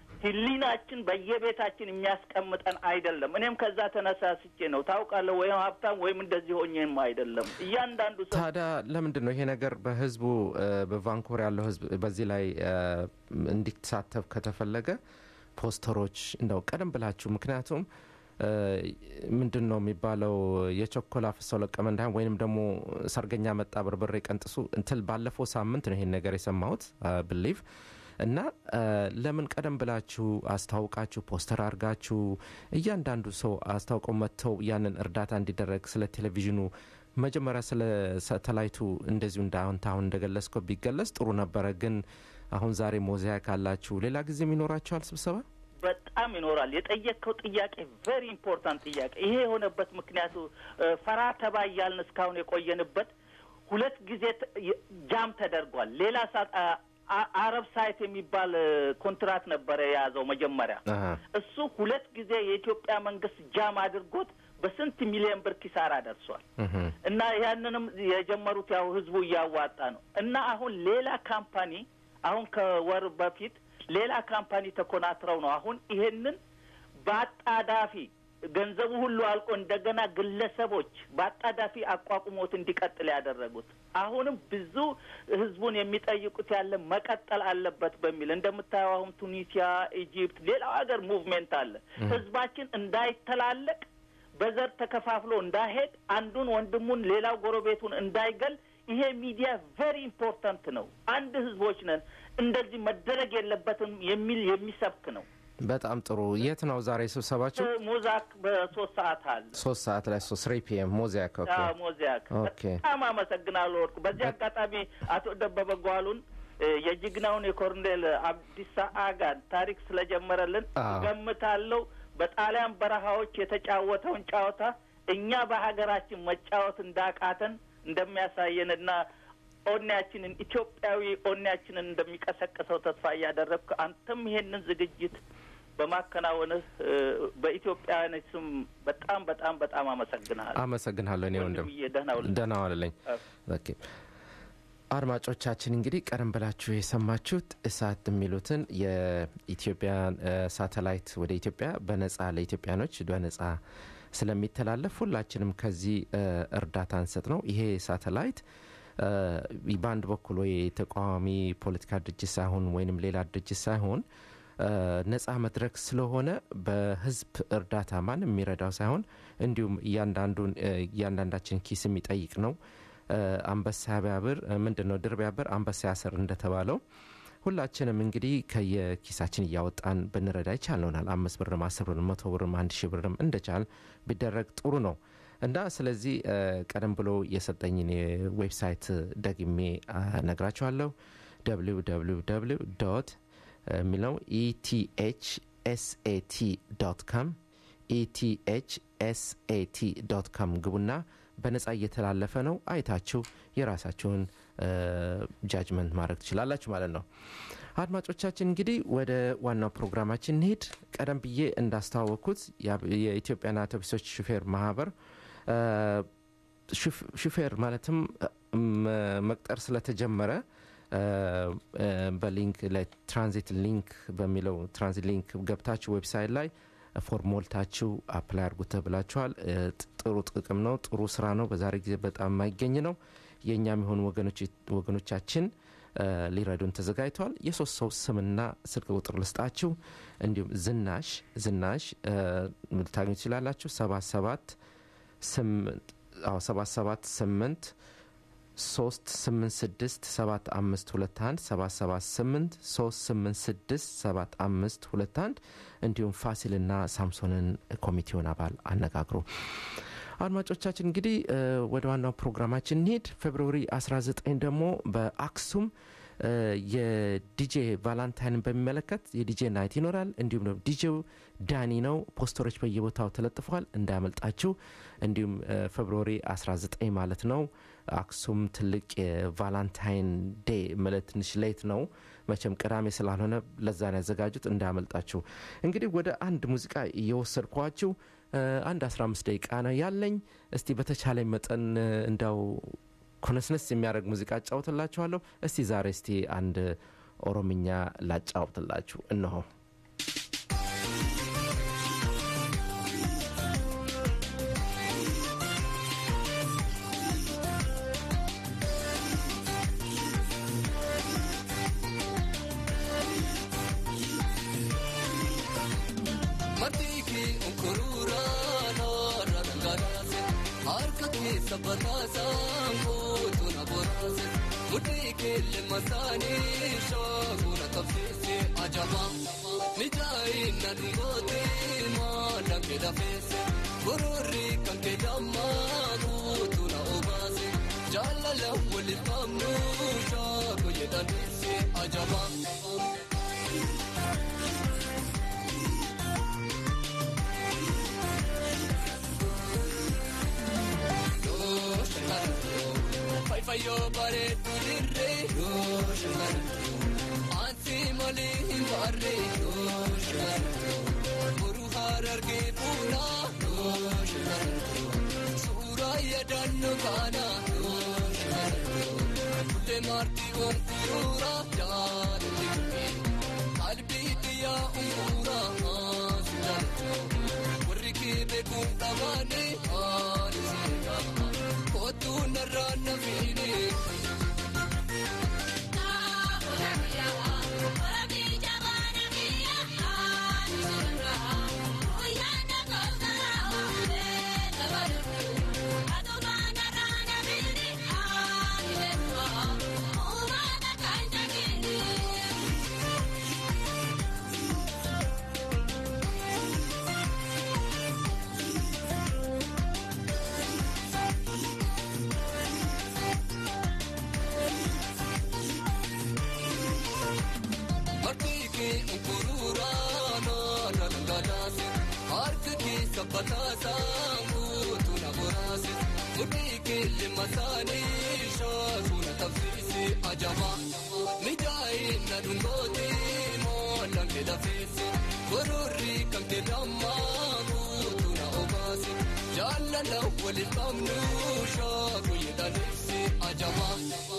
ህሊናችን በየቤታችን የሚያስቀምጠን አይደለም። እኔም ከዛ ተነሳስቼ ነው ታውቃለህ፣ ወይም ሀብታም ወይም እንደዚህ ሆኜም አይደለም። እያንዳንዱ ሰው ታዲያ ለምንድን ነው ይሄ ነገር በህዝቡ እ፣ በቫንኮር ያለው ህዝብ በዚህ ላይ እ፣ እንዲሳተፍ ከተፈለገ ፖስተሮች እንደው ቀደም ብላችሁ ምክንያቱም እ፣ ምንድን ነው የሚባለው የቸኮላ ፍሰው ለቀመ እንዳይሆን ወይንም ደግሞ ሰርገኛ መጣ በርበሬ ቀንጥሱ እንትል ባለፈው ሳምንት ነው ይሄን ነገር የሰማሁት ብሊቭ እና እ፣ ለምን ቀደም ብላችሁ አስታውቃችሁ ፖስተር አድርጋችሁ እያንዳንዱ ሰው አስታውቀው መጥተው ያንን እርዳታ እንዲደረግ ስለ ቴሌቪዥኑ መጀመሪያ ስለ ሳተላይቱ እንደዚሁ እንዳሁን አሁን እንደገለጽከው ቢገለጽ ጥሩ ነበረ። ግን አሁን ዛሬ ሞዛይክ ካላችሁ ሌላ ጊዜም ይኖራችኋል ስብሰባ? በጣም ይኖራል። የጠየቅከው ጥያቄ ቬሪ ኢምፖርታንት ጥያቄ። ይሄ የሆነበት ምክንያቱ እ፣ ፈራ ተባ እያልን እስካሁን የቆየንበት ሁለት ጊዜ ተ- የ- ጃም ተደርጓል። ሌላ ሳ- አ- አ- አረብ ሳይት የሚባል እ፣ ኮንትራት ነበረ የያዘው መጀመሪያ አሀ። እሱ ሁለት ጊዜ የኢትዮጵያ መንግስት ጃም አድርጎት በስንት ሚሊዮን ብር ኪሳራ ደርሷል። እህም፣ እና ያንንም የጀመሩት ያው ህዝቡ እያዋጣ ነው። እና አሁን ሌላ ካምፓኒ አሁን ከወር በፊት ሌላ ካምፓኒ ተኮናትረው ነው አሁን ይሄንን በአጣዳፊ ገንዘቡ ሁሉ አልቆ እንደገና ግለሰቦች በአጣዳፊ አቋቁሞት እንዲቀጥል ያደረጉት። አሁንም ብዙ ህዝቡን የሚጠይቁት ያለ መቀጠል አለበት በሚል እንደምታየው አሁን ቱኒሲያ፣ ኢጂፕት፣ ሌላው ሀገር ሙቭሜንት አለ። ህዝባችን እንዳይተላለቅ በዘር ተከፋፍሎ እንዳይሄድ አንዱን ወንድሙን ሌላው ጎረቤቱን እንዳይገል ይሄ ሚዲያ ቬሪ ኢምፖርታንት ነው። አንድ ህዝቦች ነን፣ እንደዚህ መደረግ የለበትም የሚል የሚሰብክ ነው። በጣም ጥሩ። የት ነው ዛሬ ስብሰባችሁ? ሞዛክ በሶስት ሰዓት አለ ሶስት ሰዓት ላይ ሶስት ስሪ ፒኤም ሞዛይክ። ኦኬ ሞዛክ ኦኬ። በጣም አመሰግናለሁ ወርቁ። በዚህ አጋጣሚ አቶ ደበበ ጓሉን እ፣ የጀግናውን የኮርኔል አብዲሳ አጋን ታሪክ ስለጀመረልን አዎ። ገምታለው በጣሊያን በረሃዎች የተጫወተውን ጨዋታ እኛ በሀገራችን መጫወት እንዳቃተን እንደሚያሳየንና ኦኔያችንን ኢትዮጵያዊ ኦኔያችንን እንደሚቀሰቅሰው ተስፋ እያደረግኩ አንተም ይሄንን ዝግጅት በማከናወንህ እ፣ በኢትዮጵያውያኖች ስም በጣም በጣም በጣም አመሰግናለሁ። አመሰግናለሁ እኔ ወንድም ወንድምዬ ደህና ውል። ደህና ዋልልኝ አዎ። ኦኬ አድማጮቻችን እንግዲህ ቀደም ብላችሁ የሰማችሁት እሳት የሚሉትን የኢትዮጵያን እ፣ ሳተላይት ወደ ኢትዮጵያ በነጻ ለኢትዮጵያኖች በነጻ ስለሚተላለፍ ሁላችንም ከዚህ እ፣ እርዳታ እንሰጥ ነው። ይሄ ሳተላይት እ፣ በአንድ በኩል ወይ ተቃዋሚ ፖለቲካ ድርጅት ሳይሆን ወይንም ሌላ ድርጅት ሳይሆን እ፣ ነጻ መድረክ ስለሆነ በህዝብ እርዳታ ማንም የሚረዳው ሳይሆን እንዲሁም እያንዳንዱን እ፣ እያንዳንዳችን ኪስ የሚጠይቅ ነው። እ፣ አንበሳ ቢያብር እ፣ ምንድን ነው ድር ቢያብር አንበሳ ያስር እንደተባለው ሁላችንም እንግዲህ ከየኪሳችን እያወጣን ብንረዳ ይቻልናል። አምስት ብርም አስር ብርም መቶ ብርም አንድ ሺህ ብርም እንደቻል ቢደረግ ጥሩ ነው እና ስለዚህ እ፣ ቀደም ብሎ የሰጠኝን የዌብሳይት ደግሜ አ፣ ነግራችኋለሁ www ዶት የሚለው ኢቲኤች ኤስኤቲ ዶት ካም ኢቲኤች ኤስኤቲ ዶት ካም ግቡና በነጻ እየተላለፈ ነው። አይታችሁ የራሳችሁን ጃጅመንት ማድረግ ትችላላችሁ ማለት ነው። አድማጮቻችን እንግዲህ ወደ ዋናው ፕሮግራማችን እንሄድ። ቀደም ብዬ እንዳስተዋወቅኩት ያ- የኢትዮጵያን አውቶቡሶች ሹፌር ማህበር እ፣ ሹፍ- ሹፌር ማለትም እ፣ መ- መቅጠር ስለተጀመረ እ፣ እ፣ በሊንክ ላይ ትራንዚት ሊንክ በሚለው ትራንዚት ሊንክ ገብታችሁ ዌብሳይት ላይ ፎርም ሞልታችሁ አፕላይ አድርጉ ተብላችኋል። እ፣ ጥ- ጥሩ ጥቅም ነው፣ ጥሩ ስራ ነው። በዛሬ ጊዜ በጣም የማይገኝ ነው። የእኛም የሆኑ ወገኖች- ወገኖቻችን እ፣ ሊረዱን ተዘጋጅተዋል። የሶስት ሰው ስምና ስልክ ቁጥር ልስጣችሁ። እንዲሁም ዝናሽ ዝናሽ እ፣ ልታገኙ ትችላላችሁ። ሰባት ሰባት ስምንት አዎ ሰባት ሰባት ስምንት ሶስት ስምንት ስድስት ሰባት አምስት ሁለት አንድ ሰባት ሰባት ስምንት ሶስት ስምንት ስድስት ሰባት አምስት ሁለት አንድ እንዲሁም ፋሲልና ሳምሶንን ኮሚቴውን አባል አነጋግሩ። አድማጮቻችን እንግዲህ እ፣ ወደ ዋናው ፕሮግራማችን እንሄድ። ፌብርዋሪ 19 ደግሞ በአክሱም እ፣ የዲጄ ቫላንታይንን በሚመለከት የዲጄ ናይት ይኖራል። እንዲሁም ደግሞ ዲጄው ዳኒ ነው። ፖስተሮች በየቦታው ተለጥፏል፣ እንዳያመልጣችሁ። እንዲሁም እ፣ ፌብርዋሪ 19 ማለት ነው አክሱም ትልቅ የቫላንታይን ዴይ ማለት ትንሽ ሌት ነው መቼም ቅዳሜ ስላልሆነ ለዛን ያዘጋጁት እንዳያመልጣችሁ። እንግዲህ ወደ አንድ ሙዚቃ እየወሰድኳችሁ እ፣ አንድ 15 ደቂቃ ነው ያለኝ። እስቲ በተቻለኝ መጠን እ፣ እንዳው ኮነስነስ የሚያደርግ ሙዚቃ አጫውትላችኋለሁ። እስቲ ዛሬ እስቲ አንድ ኦሮምኛ ላጫውትላችሁ እነሆ። Matiki unkurura nora rangarase harka ke sabatasa kutu na borase mutiki le masani shaguna tafsisi ajaba nijai na dungote ma dange da fese gururi kanke damma kutu na obase jalala wali famnu shago yedanisi ajaba Fai fai yo pare tu dirre yo shalan Ansi mali barre yo shalan Boru harar ke puna yo shalan Sura ya dannu kana yo shalan Kulle marti on kurura jaan dikme Qalbi diya umura shalan Warri ke bekum tabane aan sirra Kotu narana fini Thank you. bataasaan guutuu na boraase mudhii keelli masaanii shaakuu na taphise ajaba mijaa'in na dhungooti moollaan kee lafeesse gororri kan kee dammaa guutuu na obaase jaalala waliin qabnu shaakuu jedhaneesse ajaba.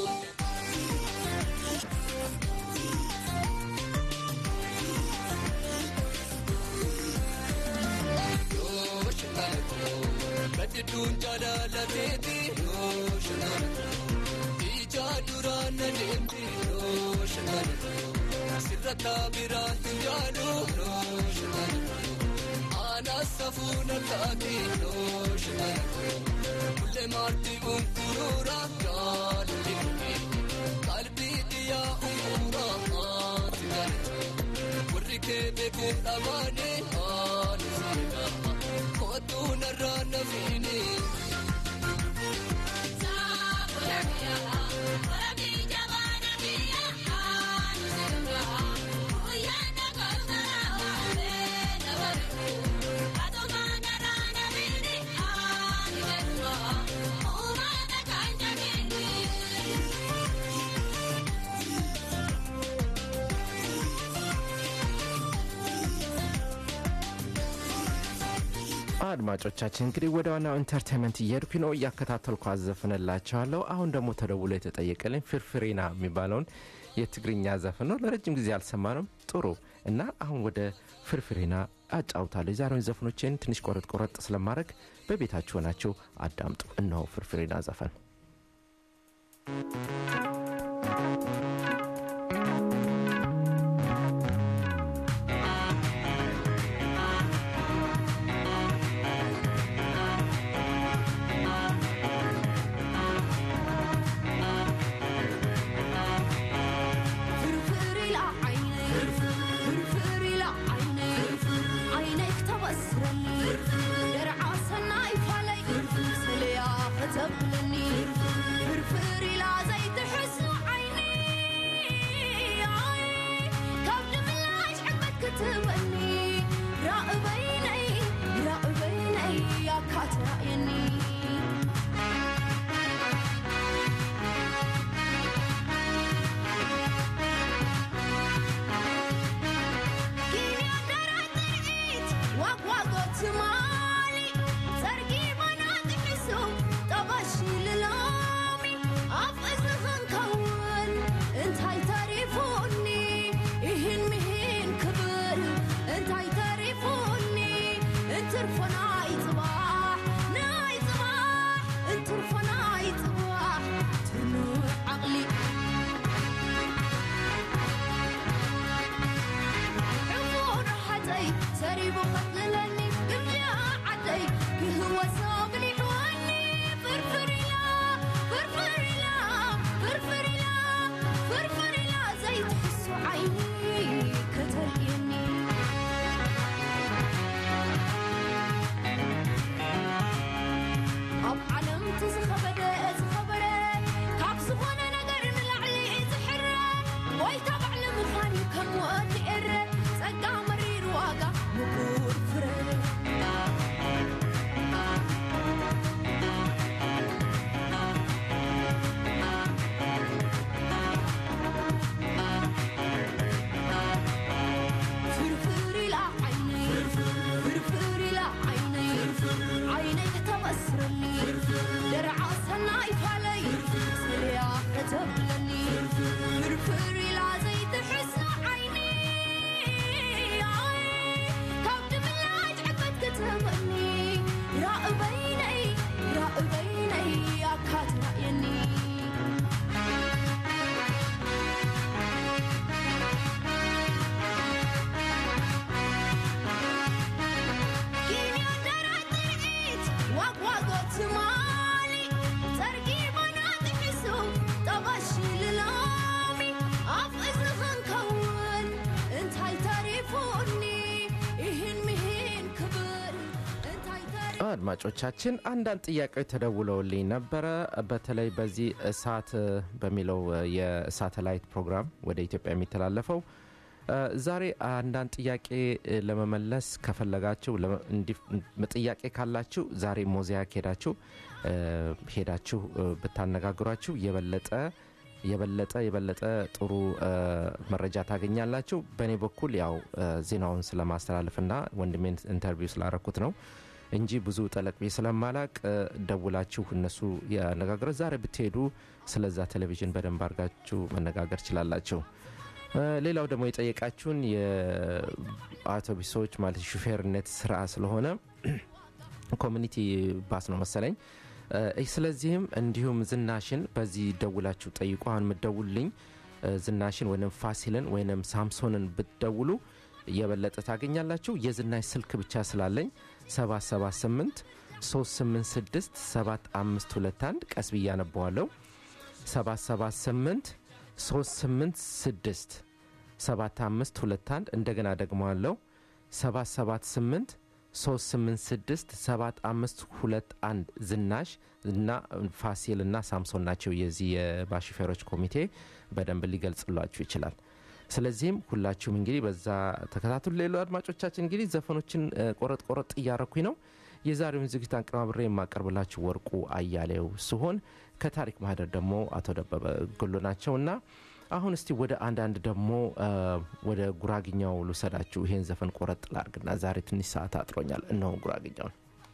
Badduun jaalalateeti yoo shanaan ija duraan na deemti yoo shanaan sirrata biraan tun jaalu yoo shanaan aanas safuu na taate yoo shanaan kullee maarti unkuruura jaalali qalbii dhiyyaa unkuura maati jaalatu warri kee beekuun dhamaane haala seenaa. Kootu narraa na fiine. አድማጮቻችን እንግዲህ ወደ ዋናው ኢንተርቴንመንት እየሄድኩ ነው እያከታተልኩ አዘፍንላቸዋለሁ አሁን ደግሞ ተደውሎ የተጠየቀልኝ ፍርፍሬና የሚባለውን የትግርኛ ዘፈን ነው ለረጅም ጊዜ አልሰማንም ጥሩ እና አሁን ወደ ፍርፍሬና አጫውታለሁ የዛሬውን ዘፈኖችን ትንሽ ቆረጥ ቆረጥ ስለማድረግ በቤታችሁ ሆናችሁ አዳምጡ እነሆ ፍርፍሬና ዘፈን فرفري لا عيني فرفري لا عيني عينيك تبصرني درع سناي فلي سليا فتبلني فرفري لا زيت حسن عيني عيني كبد ملاش حبك كتبني راقبيني راقبيني يا كاترايني عقلي عفون حتي سريب قتلني بمجا عدي هو ساقني حواني فرفري لا فرفري لا فرفري لا فرفري لا زي تحس عيني كتليني ኣብ ዓለም ትዝኸበደ ዝኸበረ ካብ ዝኾነ ነገር ንላዕሊ ዝሕረ ጎይታ ባዕሊ ምዃን ከም ወዲ ኤረ ጸጋ መሪር ዋጋ ምቁር ፍረ فرفري لا عيني فرفري لا عيني عينيك تبصرني درع سناي فلي سريا كتبلني فرفري لا زيت حسن عيني عيني كبد ملاج عبد كتبني راقبيني راقبيني يا كاترايني አድማጮቻችን አንዳንድ ጥያቄዎች ተደውለውልኝ ነበረ በተለይ በዚህ እሳት በሚለው የሳተላይት ፕሮግራም ወደ ኢትዮጵያ የሚተላለፈው እ፣ ዛሬ አንዳንድ ጥያቄ እ፣ ለመመለስ ከፈለጋችሁ ለመ- እንዲ- ጥያቄ ካላችሁ ዛሬ ሞዛይክ ሄዳችሁ እ፣ ሄዳችሁ እ፣ ብታነጋግሯችሁ የበለጠ የበለጠ የበለጠ ጥሩ እ፣ መረጃ ታገኛላችሁ። በእኔ በኩል ያው እ፣ ዜናውን ስለማስተላለፍና ወንድሜን ኢንተርቪው ስላረኩት ነው እንጂ ብዙ ጠለቅ ብዬ ስለማላቅ እ፣ ደውላችሁ እነሱ ያነጋግረ ዛሬ ብትሄዱ ስለዛ ቴሌቪዥን በደንብ አድርጋችሁ መነጋገር ችላላችሁ። እ፣ ሌላው ደግሞ የጠየቃችሁን የአውቶቡሶች ማለት ሹፌርነት ስራ ስለሆነ ኮሚኒቲ ባስ ነው መሰለኝ። እ፣ ስለዚህም እንዲሁም ዝናሽን በዚህ ደውላችሁ ጠይቁ። አሁን የምትደውልልኝ እ፣ ዝናሽን ወይም ፋሲልን ወይም ሳምሶንን ብትደውሉ የበለጠ ታገኛላችሁ። የዝናሽ ስልክ ብቻ ስላለኝ 778 386 7521 ቀስ ብዬ አነበዋለሁ 778 386 7521 እንደገና ደግመዋለሁ 778 386 7521 ዝናሽ እና ፋሲል እና ሳምሶን ናቸው የዚህ የባሹፌሮች ኮሚቴ በደንብ ሊገልጽላችሁ ይችላል ስለዚህም ሁላችሁም እንግዲህ በዛ ተከታተሉ ሌሎ አድማጮቻችን እንግዲህ ዘፈኖችን እ፣ ቆረጥ ቆረጥ እያረኩኝ ነው የዛሬውን ዝግጅት አንቀናብሬ የማቀርብላችሁ ወርቁ አያሌው ሲሆን ከታሪክ ማህደር ደግሞ አቶ ደበበ ጉሉ ናቸውና አሁን እስቲ ወደ አንዳንድ ደግሞ እ፣ ወደ ጉራግኛው ልውሰዳችሁ ይሄን ዘፈን ቆረጥ ላርግና ዛሬ ትንሽ ሰዓት አጥሮኛል እነሆ ጉራግኛውን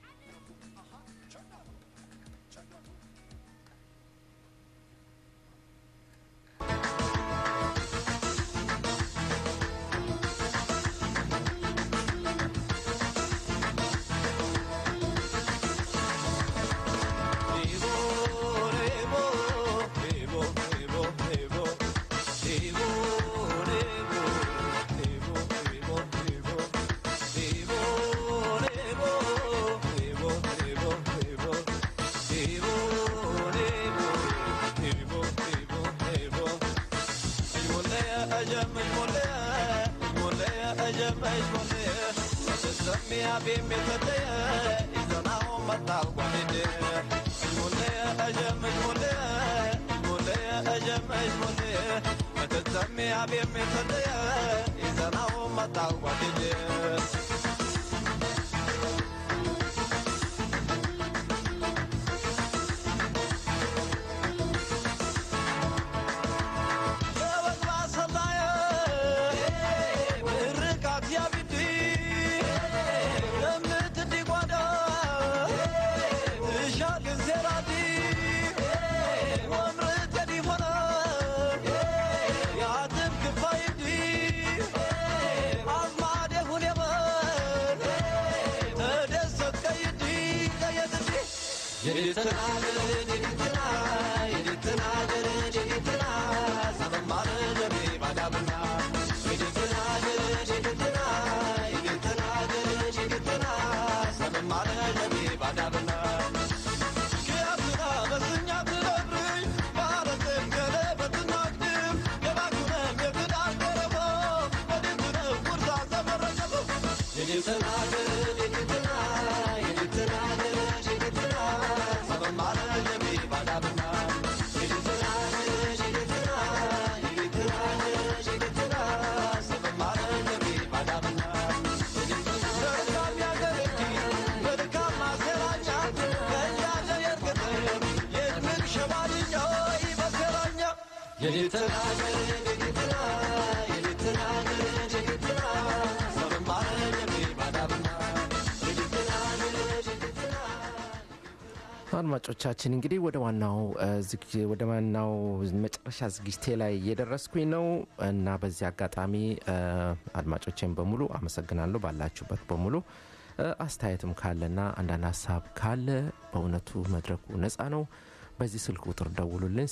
አድማጮቻችን እንግዲህ ወደ ዋናው እ፣ ዝግ- ወደ ዋናው መጨረሻ ዝግጅቴ ላይ እየደረስኩኝ ነው እና በዚህ አጋጣሚ እ፣ አድማጮቼን በሙሉ አመሰግናለሁ ባላችሁበት በሙሉ እ፣ አስተያየትም ካለና አንዳንድ ሀሳብ ካለ በእውነቱ መድረኩ ነፃ ነው በዚህ ስልክ ቁጥር ደውሉልን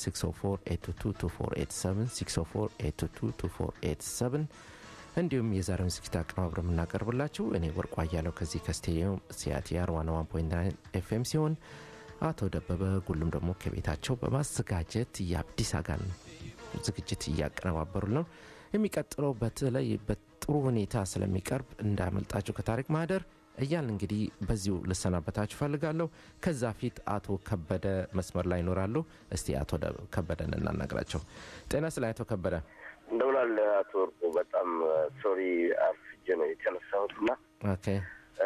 604 604 እንዲሁም የዛሬውን ዝግጅት አቀናብረ የምናቀርብላችሁ እኔ ወርቋ እያለው ከዚህ ከስቴዲየም ሲያቲአር ዋና ዋን ፖይንት ናይን ኤፍኤም ሲሆን አቶ ደበበ ጉሉም ደግሞ ከቤታቸው በማዘጋጀት የአዲስ አጋን ዝግጅት እያቀነባበሩ ነው የሚቀጥለው በተለይ በጥሩ ሁኔታ ስለሚቀርብ እንዳያመልጣችሁ ከታሪክ ማህደር እያል እንግዲህ በዚሁ ልሰናበታችሁ ፈልጋለሁ ከዛ ፊት አቶ ከበደ መስመር ላይ ይኖራሉ እስቲ አቶ ደ- ከበደን እናናግራቸው ጤና ስለ አቶ ከበደ እንደምናል አቶ ወርቁ በጣም ሶሪ አርፍጄ ነው የተነሳሁት እና ኦኬ እ፣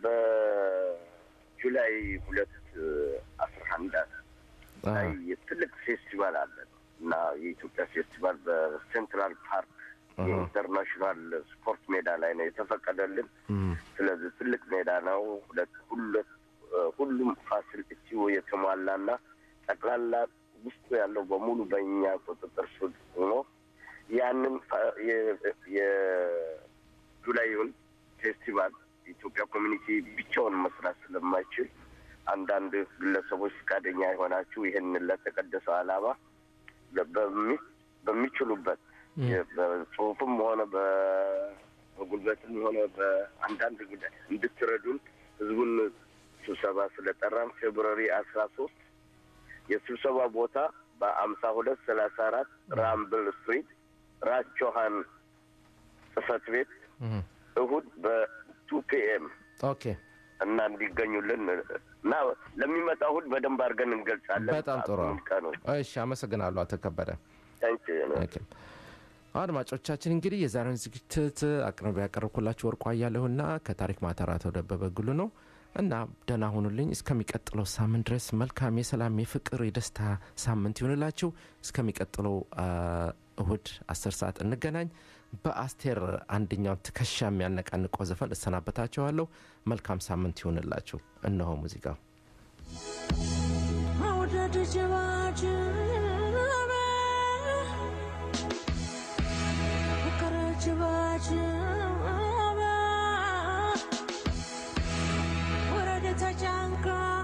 በጁላይ ሁለት አስራ አንድ አ፣ ላይ ትልቅ ፌስቲቫል አለ እና የኢትዮጵያ ፌስቲቫል በሴንትራል ፓርክ አሃ። የኢንተርናሽናል ስፖርት ሜዳ ላይ ነው የተፈቀደልን። እም፣ ስለዚህ ትልቅ ሜዳ ነው። ሁለት ሁለት እ፣ ሁሉም ፋሲሊቲው የተሟላና ጠቅላላ ውስጡ ያለው በሙሉ በእኛ ቁጥጥር ስር ሆኖ ያንን ፋ- የ- የጁላይውን ፌስቲቫል የኢትዮጵያ ኮሚኒቲ ብቻውን መስራት ስለማይችል አንዳንድ ግለሰቦች ፈቃደኛ የሆናችሁ ይህንን ለተቀደሰው ዓላማ ለ- በሚ- በሚችሉበት የ- በጽሁፍም ሆነ በ- በጉልበትም ሆነ በአንዳንድ ጉዳይ እንድትረዱን ህዝቡን ስብሰባ ስለጠራን ፌብሩዋሪ አስራ ሶስት የስብሰባ ቦታ በአምሳ ሁለት ሰላሳ አራት ራምብል ስትሪት ራስ ጆሃን ጽህፈት ቤት እም፣ እሁድ በቱ ፒኤም ኦኬ እና እንዲገኙልን እና ለሚመጣ እሁድ በደንብ አድርገን እንገልጻለን። በጣም ጥሩ ሰዓቱንም ቀኑን። እሺ አመሰግናለሁ አቶ ከበደ ታንክ ኦኬ። አድማጮቻችን እንግዲህ የዛሬውን ዝግጅት አቅርቤ ያቀረብኩላችሁ ወርቁ አያለሁና ከታሪክ ማተር አቶ ደበበ ጉሉ ነው እና ደህና ሁኑልኝ እስከሚቀጥለው ሳምንት ድረስ መልካም የሰላም የፍቅር የደስታ ሳምንት ይሆንላችሁ እስከሚቀጥለው አ፣ እሁድ አስር ሰዓት እንገናኝ በአስቴር አንደኛውን ትከሻ የሚያነቃንቀው ዘፈን እሰናበታችኋለሁ መልካም ሳምንት ይሆንላችሁ እነሆ ሙዚቃው መውደድ ጅባጅበ ፍቅር ጅባጅበ ወረደ ተጨንቃ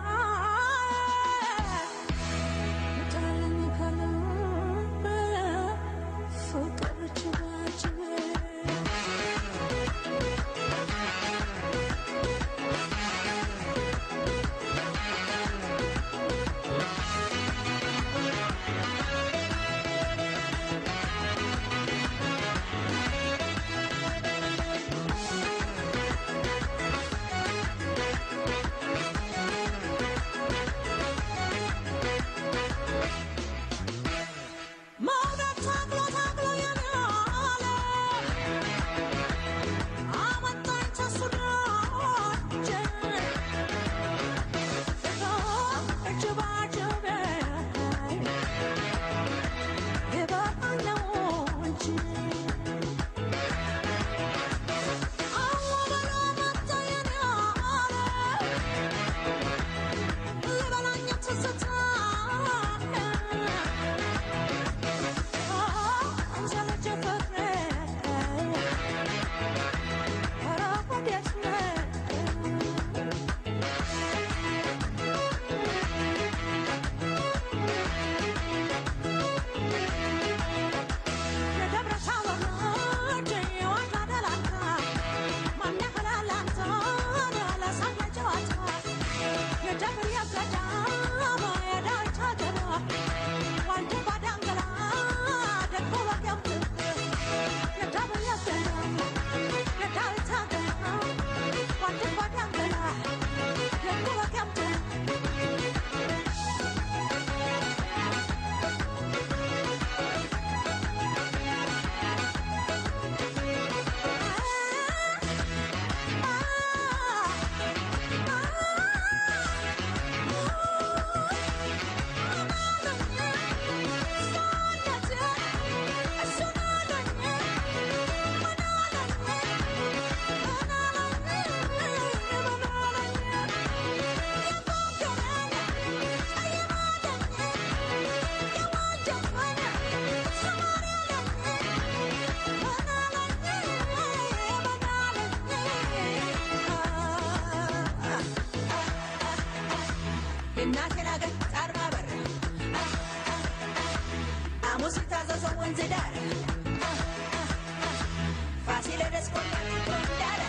ጣለኝ ከልብ ፍቅር ጅባጅበ መውደድ ታግሎ ታግሎ የናለ አመጣኝ ተሱ ደጅ እጅባጅበ የበቃለው እንጂ አወበሎ መጣ የናለ ልበላኝ ትዝታ እናቴን አገር ጣርማ በር ሐሙስ ታዘዘው ወንዝ ዳር ፋሲለደስ ጎንደር